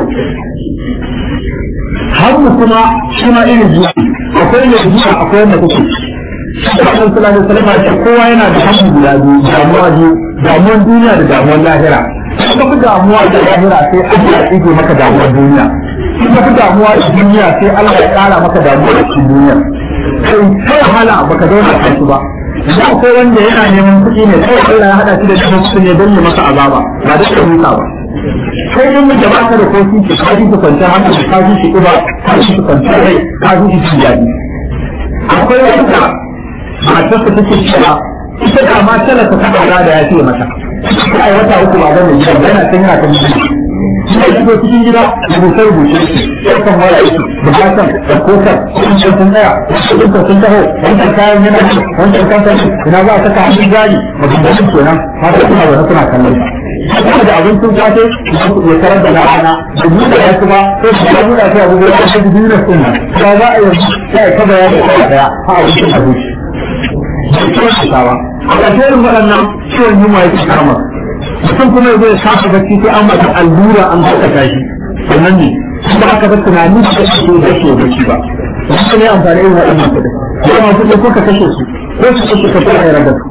hannu kuma shi ma irin zuwa akwai ne zuwa akwai wanda kuke Sallallahu alaihi wasallam ce kowa yana da hannu guda biyu damuwa biyu damuwan duniya da damuwan lahira ka fi damuwa da lahira sai Allah ya tsige maka damuwar duniya ka fi damuwa da duniya sai Allah ya kara maka damuwa da cikin duniya kai ta wahala baka zauna a su ba da akwai wanda yana neman kuɗi ne kawai Allah ya haɗa shi da neman kuɗi ne don ya masa azaba ba da shi ba kai in mu jama'a ka da kofi ki ka ji kwanciyar hankali ka ji shi ƙiba ka ji shi kwanciyar rai ka ji shi ci daɗi akwai wanda matarsa take cewa ita da ma talaka ta ɗaura da ya fiye mata ai wata uku ba zan yi ba yana can yana kan gida Ina shigo cikin gida rubuce rubuce ɗaukan waya aiki bukatan da kotar sun sun tsaya sun sun taho wancan kayan yana wancan kansan ina za a saka hannun jari maganganun kenan mata suna zaune suna kallon kuma da abincin safe ya tarar da rana da buɗe ya kuma ko su ya buɗe ta abubuwa da su biyu na sunna ba za a yi ya yi kaba ya yi kaba daya a abincin abinci ba a ƙarshen waɗannan ciwon yunwa ya ci kama mutum kuma ya zai shafa bacci sai an mata allura an haɗa shi sannan ne kuma aka ba tunani da kake so da ke bacci ba wasu ne amfani irin waɗannan kuɗi ya ma kuɗi ko ka kashe su ko su kashe ka fara yara da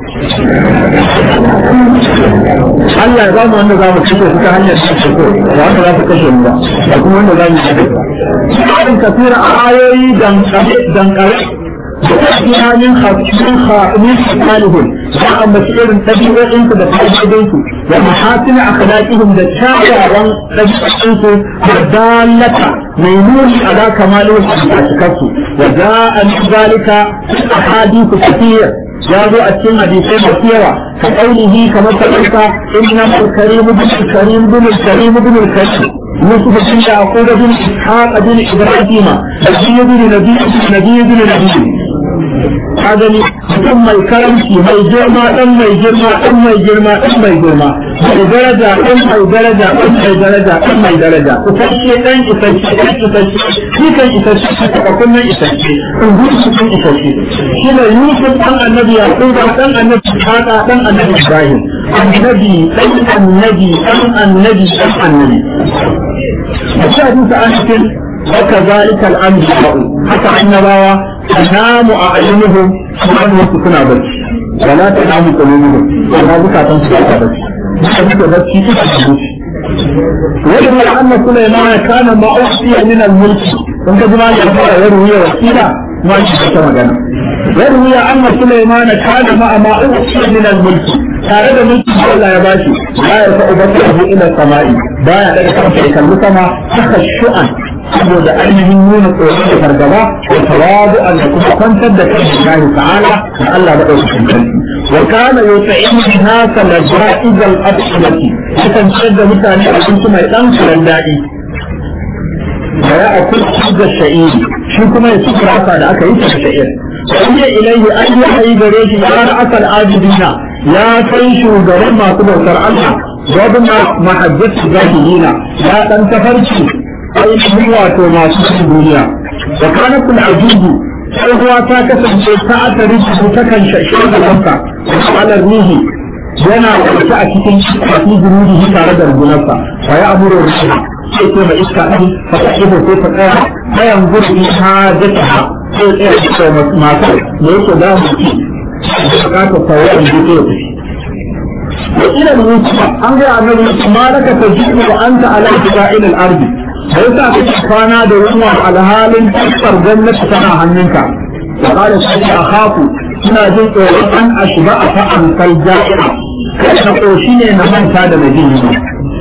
Allah ya ba mu wanda za mu kashe su ta hanyar da ke so da wanda za su kashe mu ba da kuma wanda za mu yi da su. Ƙarin kafira a ayoyi dankare وتأتيها من من خصالهم وأما سئر تبعهم بتحديدهم ومحاسن أخلاقهم بالشاعر تبعهم والدالة ميمون على كمالهم وأشكاته وجاء من ذلك أحاديث كثير جاءوا أتم حديثين كثيرة كقوله كما تقلت إنما الكريم بن الكريم بن الكريم بن الكريم يوسف بن يعقوب بن إسحاق بن إبراهيم نبي بن نبي نبي بن نبي هذا mutum mai karamci mai girma dan mai girma dan mai girma dan mai girma mai daraja dan mai daraja dan mai daraja dan mai daraja isasshe dan isasshe dan isasshe shi kan isasshe shi ka kunnan isasshe in gudu shi kan isasshe shi ne yusuf dan annabi yaqub dan annabi haka dan annabi ibrahim annabi dan annabi dan annabi dan annabi a cikin sa'atin وكذلك الأنبياء حتى النبوة تنام أعينهم سبحانه وتكون بس ولا تنام قلوبهم ولا بكى تنسى بس بس بس وإن أن سليمان كان ما أحصي من الملك إن كما يقول يروي وكيلا ما يشبه مجانا يروي أن سليمان كان ما ما أحصي من الملك tare da mulkin da Allah ya bashi ba ya fa ubangiji ila sama'i ba ya daga kansa ya kalli sama haka shu'an saboda ainihin nuna tsoron da fargaba da tawadu an da kuma kwantar da kan Allah ta'ala da Allah da ɗaukakin sarki wa kana yutaimu nasa laja'izal abshalati yakan ciyar da mutane abinci mai ɗan karan daɗi da ya akul da sha'iri shi kuma ya ci rasa da aka yi ta sha'ir sai ilaihi an yi ayi gare shi ya asal ajibina ya kai shugaban masu bautar Allah gwamna mahajjatu zahirina ya ɗan tafarki ainihin wato masu cikin duniya da kanatul ajubu tsohuwa ta kasance ta atari su ta kan shashe da kansa da alar rihi yana kwanci a cikin kafi zunubi tare da rungunarsa fa ya amuro rishi sai ce mai iska ɗin fa ta ibo sai ta tsaya bayan gurbi ha jata ha sai tsaya da masu da yake da mu ci da bukatar tawayan jike ya tafi وإلى الموت أنظر أنه ما لك تجد وأنت على اتباع الأرض sai sa kake kwana da yunwa alhalin tattar gwamnati tana hannunka wa qala sai akhafu ina jin tsoron an ashba a fa'an kal ja'ira na koshi ne na manta da mai jin yunwa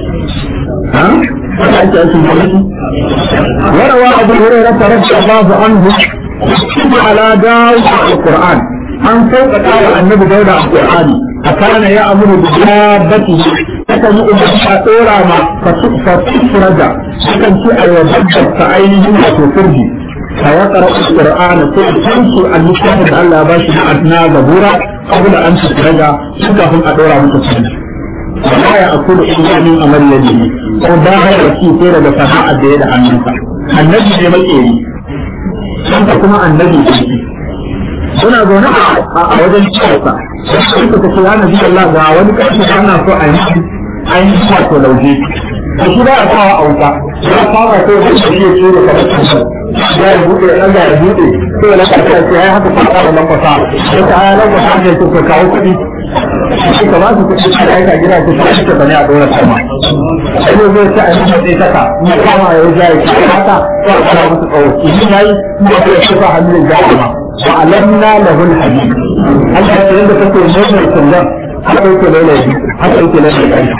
ha haka ake aikin gwamnati warawa abu hurairah radiyallahu anhu ala dawud alquran an sauƙaƙa wa annabi dauda alqur'ani akana ya amuru bi dabbatihi akan yi umarci a tsora ma fasufuraja akan ci a yabar ta ainihin wato turbi a ya tsara ƙur'ana sai a tansu a littafin da Allah ba shi na zabura saboda an ci turaja su kafin a ɗora masa turbi wala ya akulu illa min amal yadihi ko ba ya ci sai daga sana'ar da ya da hannunsa annabi ne makeri sanka kuma annabi ne suna zaune a wajen cikinsa suka ta ce ya nabi Allah ga wani ƙarfi ana so a yi ainihin wato lauje da shi ba a kawo a wuta ya fara ko da shi ya ce da kamar ya yi buɗe ɗan ya buɗe ko ya lankwasa ce ya yi haka fata da lankwasa ya ta ya lankwasa ne ko ka kawo kuɗi shi ka ba su kuɗi a aika gida ko ta shi ka ne a ɗora sama sai ne zai ci a yi matsayi taka ya kama ya yi jayi ki haka ko a kama musu tsawo idan ya yi kuma ko ya shafa hannun jayi ma wa alamna lahul hadid Allah ya yanda kake mai kullum haka yake lalaci haka yake lalaci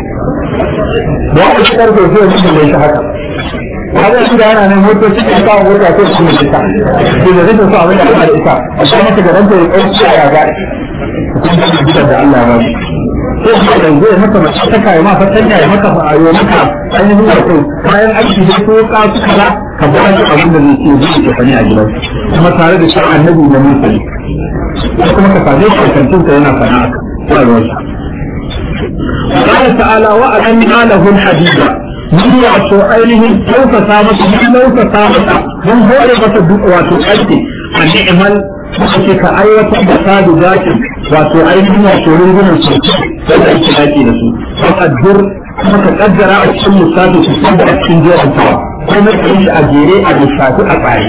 da aka ci karfe zai mutum mai shi haka haka shi da yana nan motoci da kawo mota ko su ne ita da da zai so abin da aka da ita a shi maka da ranta ya ɗauki a yaga kuma da gidan da Allah ba ko shi da zai maka mace ta kai ma fatanya ya maka fa ayo maka ainihin wato kayan aiki da ko ka su kaza ka ba shi abin da zai ce zai ke fani a gidan kuma tare da shi annabi da mutum kuma ka same shi kantin yana sana'a ko a ruwansa قال تعالى وألنا له الحديد من wato ainihin ɗaukaka masa mun ɗaukaka masa mun hore masa duk wato aiki a ni'imal suka ka aiwatar da sadu zakin wato ainihin wato rungunan su wanda ake daki da su faƙaddur kuma ka kaddara a cikin lissafi su san da cikin jerin tawa kuma ka yi a jere a lissafi a tsari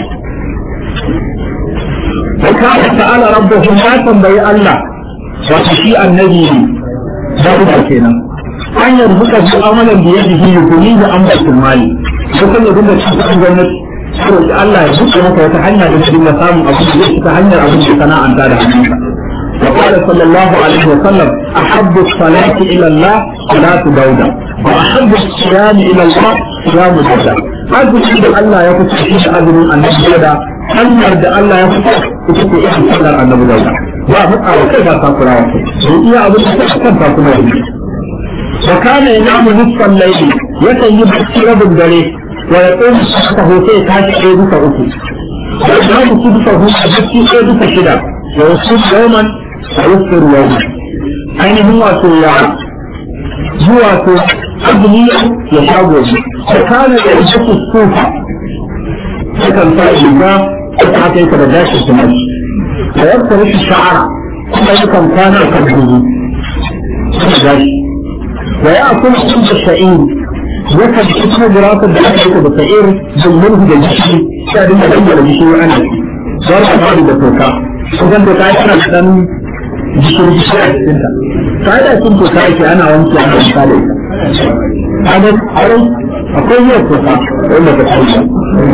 وكان تعالى ربهم ما تنبي الله وتشيء النبي داود kenan. an yarzuka su amalan da yadda shi yukuni da an bakin mali ko kan yadda da cikin gwamnati ko da Allah ya buɗe maka wata hanya da cikin da samun abu da yake ta hanyar abin da sana'anta da hannunka وقال صلى الله عليه وسلم أحب الصلاة إلى الله صلاة داود وأحب الصيام إلى الله صيام داود هذا الشيء الله يقول في أذن أن داود hanyar da Allah ya fito ita ce irin sallar annabi Dawud ba hukka wa kai ba takurawa sai iya abin da ta kan takurawa وكان ينام نصف الليل يكن يبكي رب الدليل ويقوم سحته في كاش ايدك اوكي ويجعل سدسه يبكي ايدك شدا ويصوم يوما ويفطر يوما أين هو سويا هو سو أبنية يشاور وكان يلبس الصوفة فكان فائدة حتى يتبداش السماش ويبتلش الشعر فكان كان يكبره ويأكل حب الشعير يكاد اسمه دراسة بأكل بسعير بالمنه بالجشي شاهد ما لم يلجشي وأنا صار بعض بتوكا وكان توكا يسرع لأن جشي جشي أكسنتا فهذا يكون توكا يكي أنا وانتي أنا وانتالي هذا أري أقول هي توكا وإلا تتحيش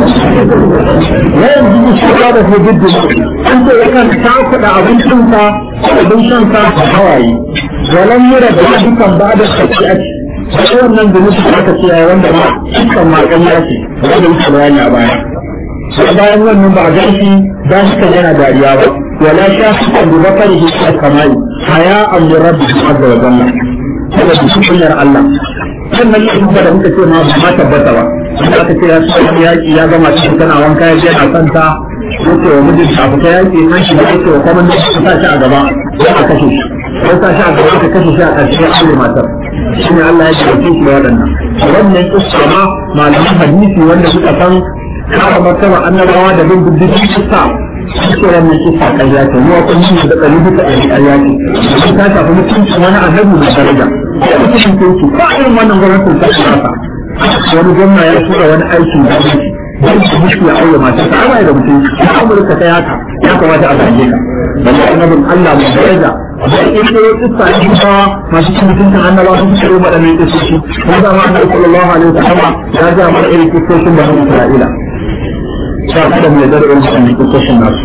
لا يجب الشهادة في جد أنت يكاد تعقد عظيم شنطة عظيم شنطة حوالي ولم يرد ذلك بعد الخطيئة فشو من ذنوب الخطيئة wanda ba dukkan makanya ce wanda yake bayani a baya sai bayan wannan ba ga shi ba shi kan yana dariya ba wala sha shi kan da bakari shi kan kamali haya an li rabbi azza wa jalla kada shi kunyar Allah sannan ne kuma da muka ce ma ba ma tabbata ba wanda aka ce ya tsaya yaki ya gama cikin tana wanka ya je na santa yake wa mijin ta fita yaki nan shi da yake wa kuma ne ta sa shi a gaba ya a kashe shi ko ta shi a gaba ka kashe shi a ƙarshe ya aure matar shi ne Allah ya jarabce shi da waɗannan wannan kissa ma malaman hadisi wanda suka san kama martaba annabawa da bin diddigin kissa suke wannan kissa ƙarya ce mu kun yi da ƙari duka a ƙarya ce ta shafi mutuncin wani annabi mai daraja ya mutuncin kinki ba irin wannan gwamnatin ta ƙasa wani gwamna ya tura wani aikin gwamnati don su mutu ya aure mata ta ana da mutum ya amurka ta haka ya kamata a zage ka balle annabin Allah mai daraja da in da ya tsaya ne ba masu cin mutuncin annaba sun tsare waɗannan kisoshi kuma da ma annabi sallallahu alaihi wasallam ya ga mana irin kisoshin da Bani Isra'ila sa kada mu yarda da irin waɗannan kisoshin nasu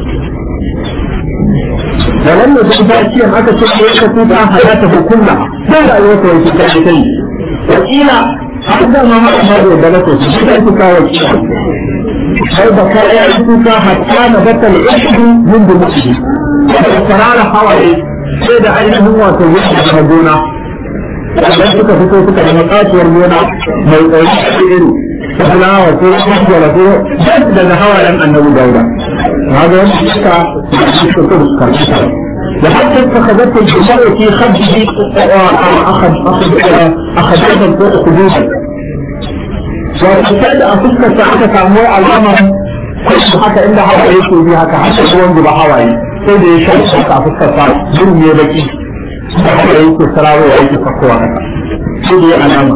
da wannan da ta ce aka ce ko ka tuta hayata hukunna sai rayuwar ta yake kai kai wakila har da ma ma da da ko shi da ku kawo sai da ka yi kuka hatta na batal ishu min da mutu farara hawaye sai da ainihin wato yadda na gona idan suka fito suka da matsatuwar gona mai tsaye a iri ta fulawa ko kwaswala ko daga hawayen annabi dauda هذا يمسك الشكر الكرسي وحتى اتخذت الجماعة في خده أخذ أخذ أخذت الفوق خدودا وابتدأ أفكر ساعة تعمل الأمر كل حتى إلا هوا يكون بها كحتى هو عند بحواي sai da ya sha shi ka fuskar sa gurin ne baki da yake sarawa ya yake fakowa haka sai da ya alama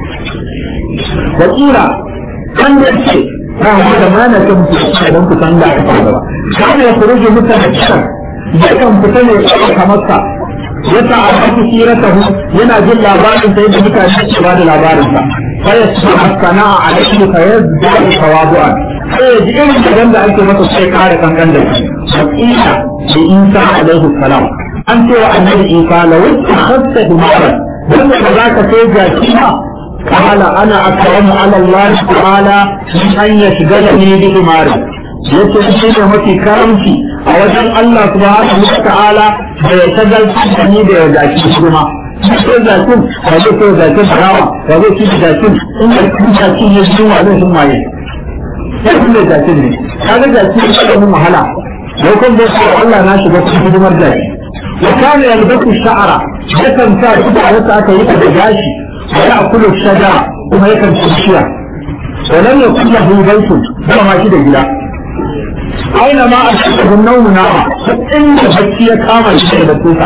wakila kan da ce ba mu da mana kan fita don ku san da aka fara ba kana ya furuje mutane kiran yakan fita ne kamar sa yasa a cikin siratahu yana jin labarin sai da mutane ke ba da labarin sa fa yasma sana'a alaihi fa yazdu tawadu'an sai ya ji irin gidan da ake masa sai kare kankan da shi hakika da Isa alaihi salam an ce wa annabi Isa la wata khassa himaran dan da za ka sai jaki ba قال انا اكرم على الله تعالى من ان يشغلني بحماري yace shi ne mafi karamci a wajen Allah subhanahu wa ta'ala da ya shagaltar da ni da ya zaki kuma sai zakin ba zai sai zakin harawa ba zai ci zakin in da kuma zakin ya ji wa zai sun maye sai kun da zakin ne kaga zakin ya da mun wahala wai kun da sai Allah na shiga cikin hidimar zaki وكان يلبس الشعر يكن سا كده wata aka yi da gashi ya akulu shajara kuma yakan ci bishiya ولم يكن له بيت ba ma shi da gida aina ma a cikin naumu na inda bacci ya kama shi da tuka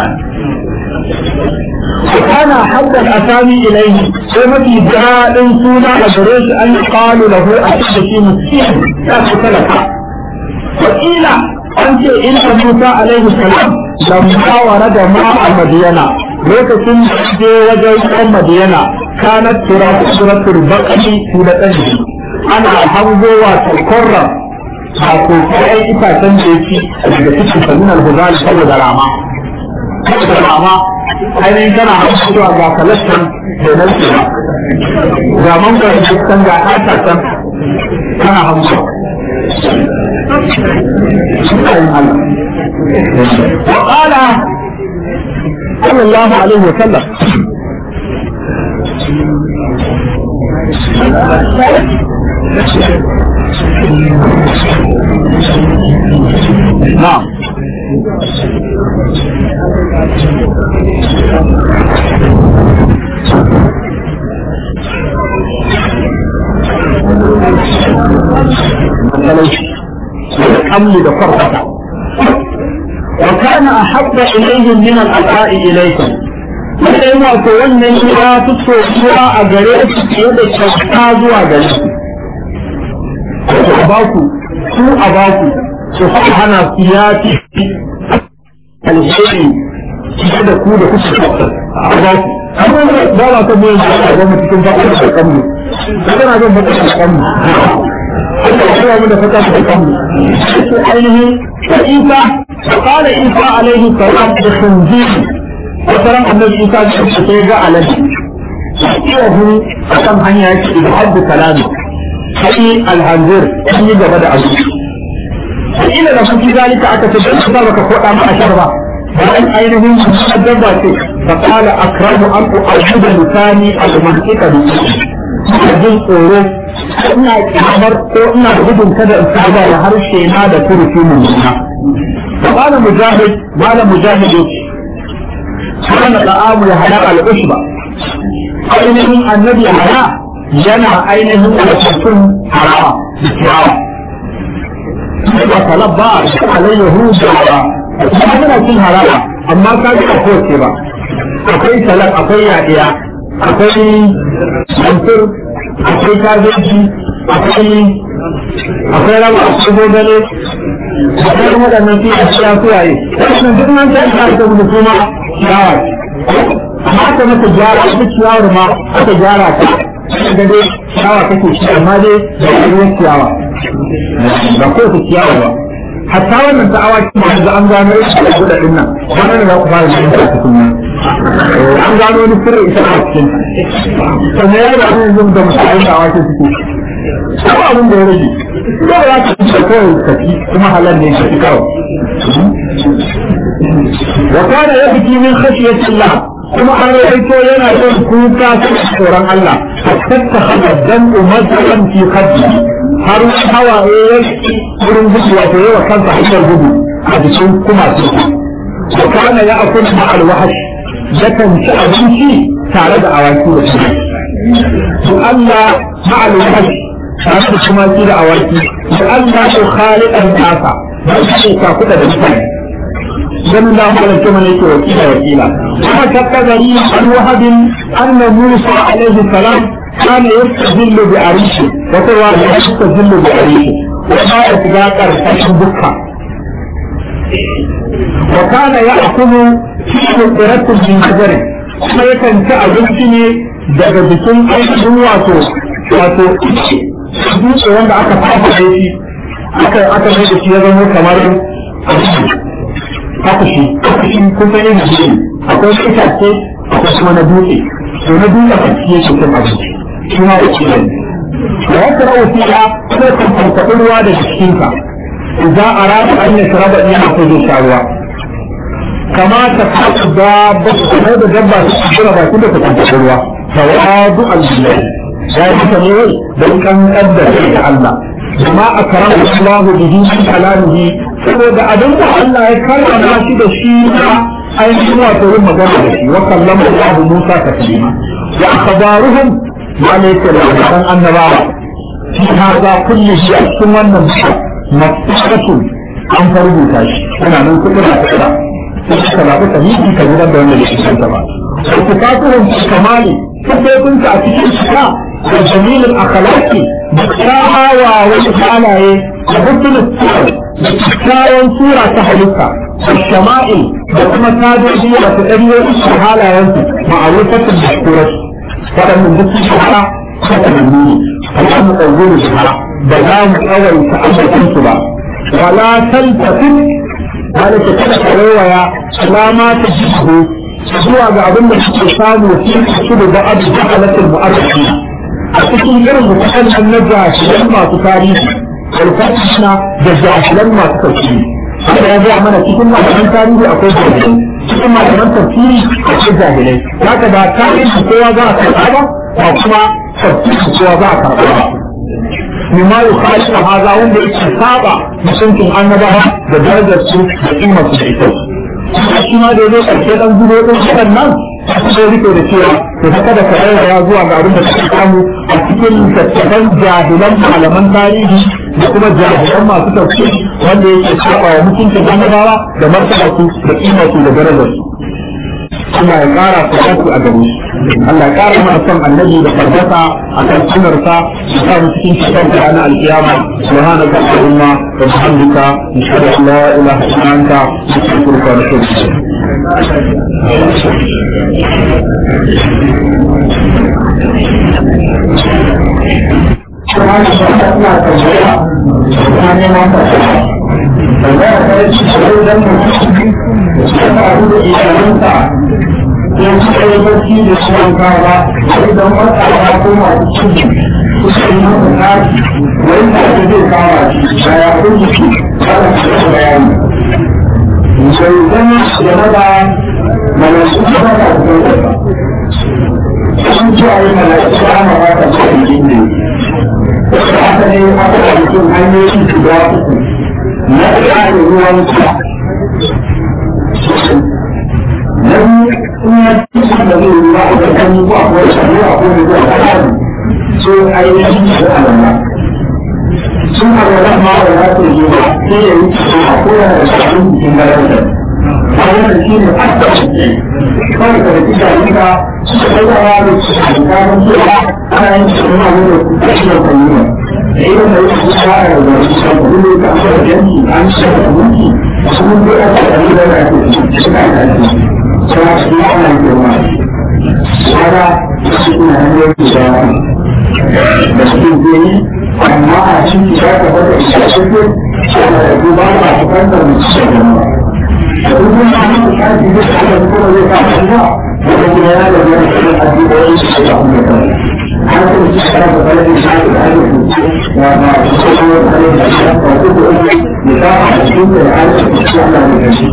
وكان حد الأسامي إليه وما في دعاء سونا أدريش أن يقال له أشد في مسيح لا تسلك وقيل أنت إن موسى عليه السلام لما ورد ماء مدينة lokacin da je wajen Madiyana kanat tura suratul baqari suratan ana hangowa tarkorra a ko kai itacen da yake daga cikin sanin al-huzal saboda rama saboda rama ainihin kana hangowa ga kalastan da nan ce ga mangar dukkan ga atacen kana hangowa وقال صلى الله عليه وسلم نعم الحمل بفرقة وكان أحب إليهم من الأداء إليكم wanda yana ko wannan ya fi soyuwa a gare su fiye da kyauta zuwa gare su a baku su a baku su fa hana su ya fi alheri fiye da ku da kuka kyauta a baku amma ba ba ta bayan da aka gama cikin bakar da kanmu kana zan bakar da kanmu Allah ya kira mu da fata da kanmu sai ainihin Isa قال عيسى عليه السلام بخنزير وترى النبي عيسى sai ga alaji yahu akan hanya yake da haddu kalami sai alhanzir sun yi gaba da abu ila da kuki zalika aka ce dan ba baka koda ma ashar ba dan ainihin dabba ce fa qala akramu an u'budu lisani al-mantiqa bi jin tsoro ina kamar ko ina gudun kada in saba da harshe na da turufi mun فقال مجاهد قال مجاهد كان طعام يحيى العشبة ainihin annabi haya yana ainihin wajen harawa da talabba alayyahu da ba yana cin harawa amma ka ji a kowace ba akwai salak akwai yaɗiya akwai mantur akwai kazoji akwai akwai raba akwai gogale akwai waɗannan fi a cikin suwaye wannan duk nan ta isa da mu kuma ciyawa amma aka mata gyara ita ciyawar ma aka gyara ta ga dai ciyawa kake ci amma dai da ruwan ciyawa ba ko ta ciyawa ba hatta wannan ta awaki ma da an gano shi da guda din nan wannan ne za ku fara jin ta cikin an gano wani sirri ita a cikin sannan ya da yanzu da musulmai da awaki suke ko abin da ya rage ko ba za ka ci kawai kafi kuma halal ne kafi kawai wa kana yabki min khashyati Allah kuma an rawaito yana yin kuka tsoron Allah hatta ta haddan ummatan fi khaddi har hawaye ya wurin gudu wato yawa kansa hanyar gudu a cikin kuma su wa kana ya akul ma al wahash yakan ci abinci tare da awaki da shi to Allah ma al wahash tare da tumaki da awaki da Allah ko khaliqan nasa ba shi ka kuda da mutane dan da Allah kuma ne ke wakila wakila kuma takazari an wahabin anna Musa alaihi salam kana yastazillu bi arishi wa huwa yastazillu bi arishi wa ma yatgaqar tashin bukka wa kana ya'kulu fi qiratin min hajar kuma yakan ci abinci ne daga bikin ainihin wato wato dutse wanda aka fafa da shi aka aka mai da shi ya zama kamar haka shi haka shi kun san yin shi akwai wani itace akwai kuma na dutse to na dutse a cikin shi kan abinci shi ma da shi ne da wata rawa fiya sai kan farfaɗi ruwa da jikinka idan a rasa an yi saraba iya na kujin sha ruwa kama ta faɗi dabba kamar da dabba su jira bakin da ta farfaɗi ruwa tawadu al-billahi ya yi ta ne don kan da da Allah ما أكرم الله به من كلامه saboda abin da Allah ya karrama shi da shi na ainihin wato yin magana da shi wa kallama Allah Musa taklima wa akhbaruhum ma laysa labaran annabawa fi hada kulli shi a cikin wannan mafsatu an farbuta shi ana nan kudura ta kira sai ka zaɓi sahihi ka gudanar da wanda yake kanta ba صفاتهم في كمال كيف كنت أتكلم وجميل الأخلاق بكاها ووجهانا وحسن الصور بكاها صورة تحلقها والشمائل وكما كادوا هي وتأريو الشهالة ينسي معروفة المشكورة فلم نبت الشهالة فتنمي فلم نقول الشهالة بلام أول تأمل أنتبا ولا تلتفت ذلك كده كرويا لا ما تجده zuwa ga abin da suke samu su da ba abu da halatul mu'arrafi a cikin irin mutan nan na jahilan masu tarihi alfatishna da jahilan masu tafsiri haka ya gaya mana cikin malaman tarihi akwai jahilai cikin malaman tafsiri akwai jahilai haka ba tarihi kowa za a karɓa ba ba kuma tafsiri kowa za a karɓa ba mimma yukhalifu hadha wanda yake saba mutuncin annabawa da darajar su da kimar su da ita shi ma da ya zo ƙarshe ɗan zubo ɗin shaɗan nan sai rike da cewa to ta kada ka ya zuwa ga abin da suka samu a cikin tattaban jahilan malaman tarihi da kuma jahilan masu tafsir wanda yake saba wa mutuncin annabawa da martaba su da kimar su da darajar su Allah ya ƙara fasatu a gare shi Allah ya ƙara mana son annabi da fardasa a kan sunarsa ya sa mu cikin cikin da ranar alkiyama subhanaka allahumma wa bihamdika nashhadu an la ilaha illa anta nastaghfiruka wa natubu ilayk in suka yi barci da su wanka ba sai don wata ba ko masu ciki suka yi masa tashi wani da ake zai kama shi da ya kun jiki kada su yi bayani sai zama game da malasu da ba ta zuwa ba sun ci a yi malasu da ana ba ta zuwa jikin ne haka ne aka da mutum hanyoyi guda uku na ɗaya ruwan sa na biyu in ya ci da zai yi ba a kan yi ba ko shari'a a ko da zai tsari so ainihin da alama sun alwala ma da za su yi ba sai ya yi cikin a ko yana da shafin cikin garantar bayan da shi ne hatta shi kawai da rikki da rika suka kai da yaro su a gano cewa ana yin cikin wani da kuka shi da kwanyuma da irin da yake kusa a da wani shi da kuma ka aka da yanki an shi da mulki sun yi aka da rika da ake suna da ake suna cikin ana girma shara su kuna hanyar da da su biyu amma a cikin ya ka bada isa cikin shara da duba ba su kantar mutu shi da ba da duk wani hannun da shafi da shi da kuma zai ka ba wanda kuma yana da wani shirin addu'o'i su da kuma kan har kuma shi shara da bada isa da hanyar da ya ba su kuma da hanyar da shi da kuma da uku ya ta a cikin da ya hanyar da shi Allah ne da shi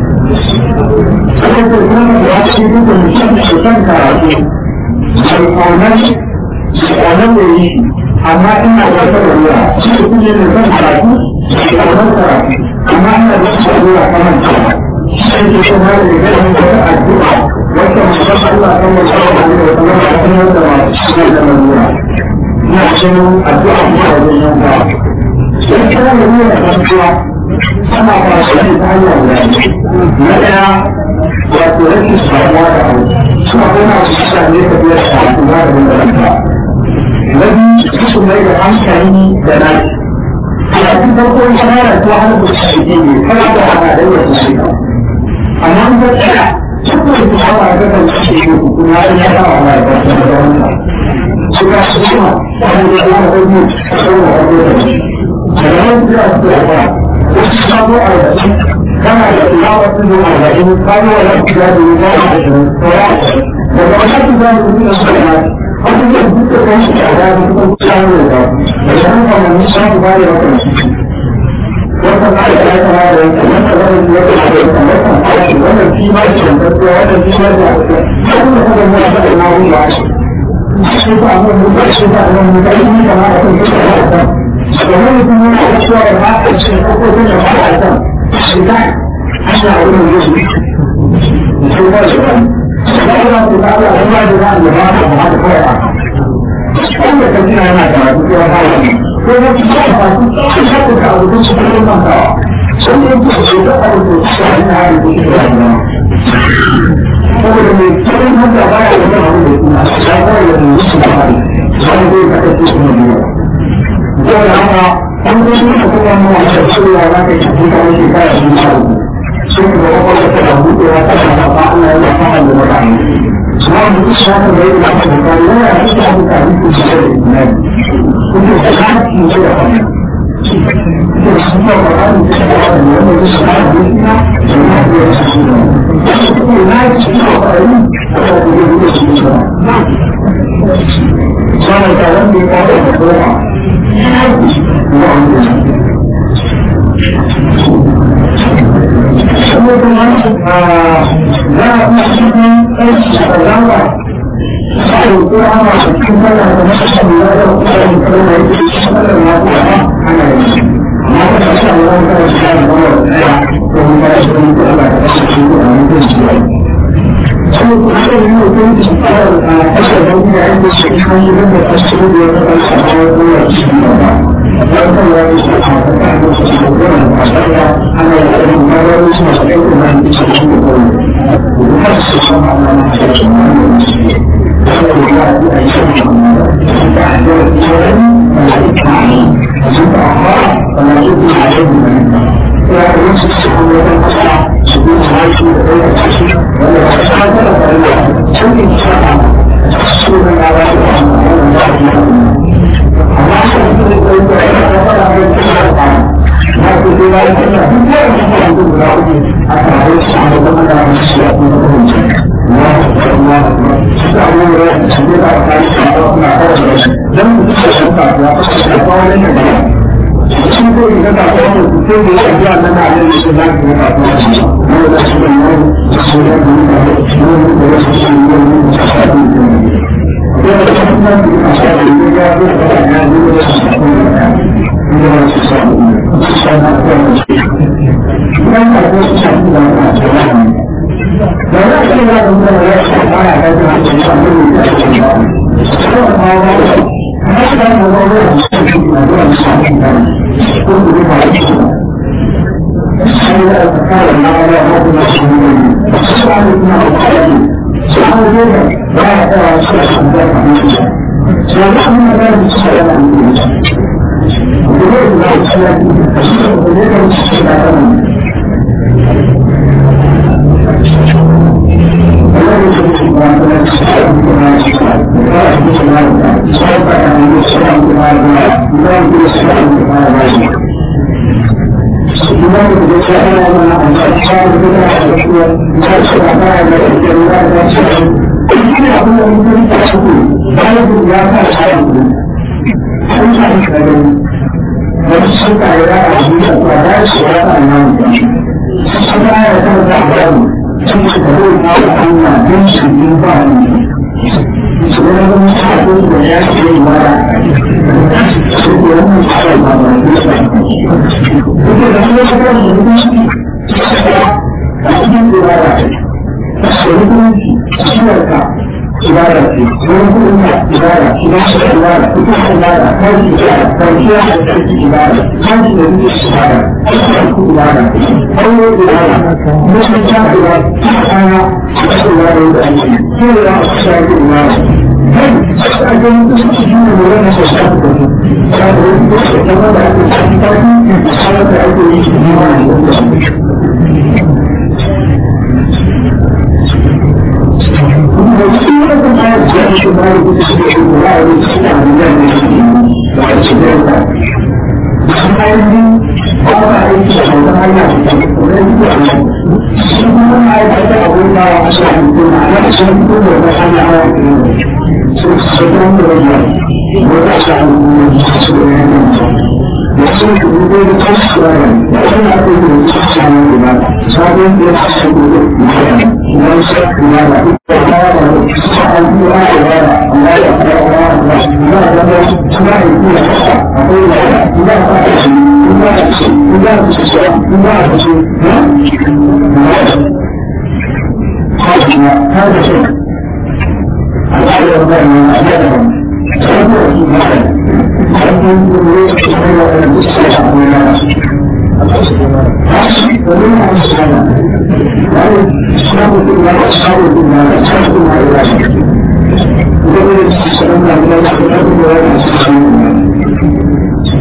Saboda kuma da ya ce duk da mutum da kan karatu, sai kaunar kaunar da yi amma ina da wata ruwa shi da kuma da kan karatu, kaunar karatu, amma ina da wata ruwa kamar ta. Sai ke kuma da ya gani wata addu'a wata mutum Allah kan wata wani da kuma da kuma da masu shi da ruwa. Ina cikin addu'a kuma da wajen yanka. Sai kuma da ruwa da kasuwa ana ba shi ne ta hanyar da na ɗaya wato rashin samuwa da abu suna kuma su sa ne ka biyar da abu na da wanda ranka na biyu su mai da hankali da na a cikin farko ya fara ko har da su ke ne kana da hana da yau su ka amma an ga tsaya duk da su hawa da kan su ke yi kuma ya ya fara da da wanda su ka su kuma wani da ya da mu saboda wani da shi da nan da su ya fara wasu sabo arba'in kana da tilawar tudu arba'in kano wa lafi da da yi zama da shirin tsora daga wani su zama da suna su da wasu zai duka kan shi a da su kan kusa ne da da shan kamanni shan ku bari wata da shi wata na da ya kama da yanka wata zama da wata da yanka wata fashi wannan fi ma da yanka wata fi ma da yanka ya kuma kuma mu da na wuri ba shi shi ba amma mu ba shi ba amma mu ba shi kama da kan kusa da domin mutum yana da cewa ya ba a cikin hukumin da ba a san shi ta ana wurin yin shi ba shi ba ba za ku ta ala ruwa da za a yi ba a ba da kawai a wanda ka jina yana da wasu kira ba wani ko na ci ba ba su tsawon shaku ka abu da su kuma mantawa sun yi ku su da abu da su a ina hari da su da ina saboda mai tsarin hanta ba ya da kan abu da su na ya kawai da su su da hari wani zai ka kasance su ne biyu saboda haka an zai yi ka kuma mawa da cewa za ka yi kuka wani shekara sun sa uku sun ga kwakwalwa ta da buɗewa ta da ba Allah ya fara da mutane kuma mutum ya kan bai da aka da yana da shi da mutane su shi da imani kuma da kaki ne da kuma da shi da Qur'ani da shi da wani wanda ya shi da duniya da ya da ya shi da kuma na yi shi da Qur'ani da ya da ya shi da sana ta wanda ya kawo da kuma kuma kuma za a kuma cikin aiki da zama sai ko ana cikin sallah da mutum da ya kuma da kuma da yake cikin sallah na kuma ana yi amma da shi Allah ya kare shi da wannan ya ko mun ga shi da Allah ya kare shi da wannan shi sai ko sai ne mutum da shi a kashe da kuma ya yi shi kan yi da kashi da ya kare shi da wannan shi ba wannan ya yi shi a kan da shi da wannan ba ana yi da wannan shi da kuma shi da kuma mutum su rubo da kansu da ran da wani ake yi da su samu da ba sabon da ya fi da ya fi da ya fi da ya fi da ya fi da ya fi da ya fi da ya fi da ya fi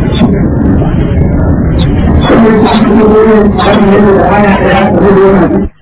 Thank you.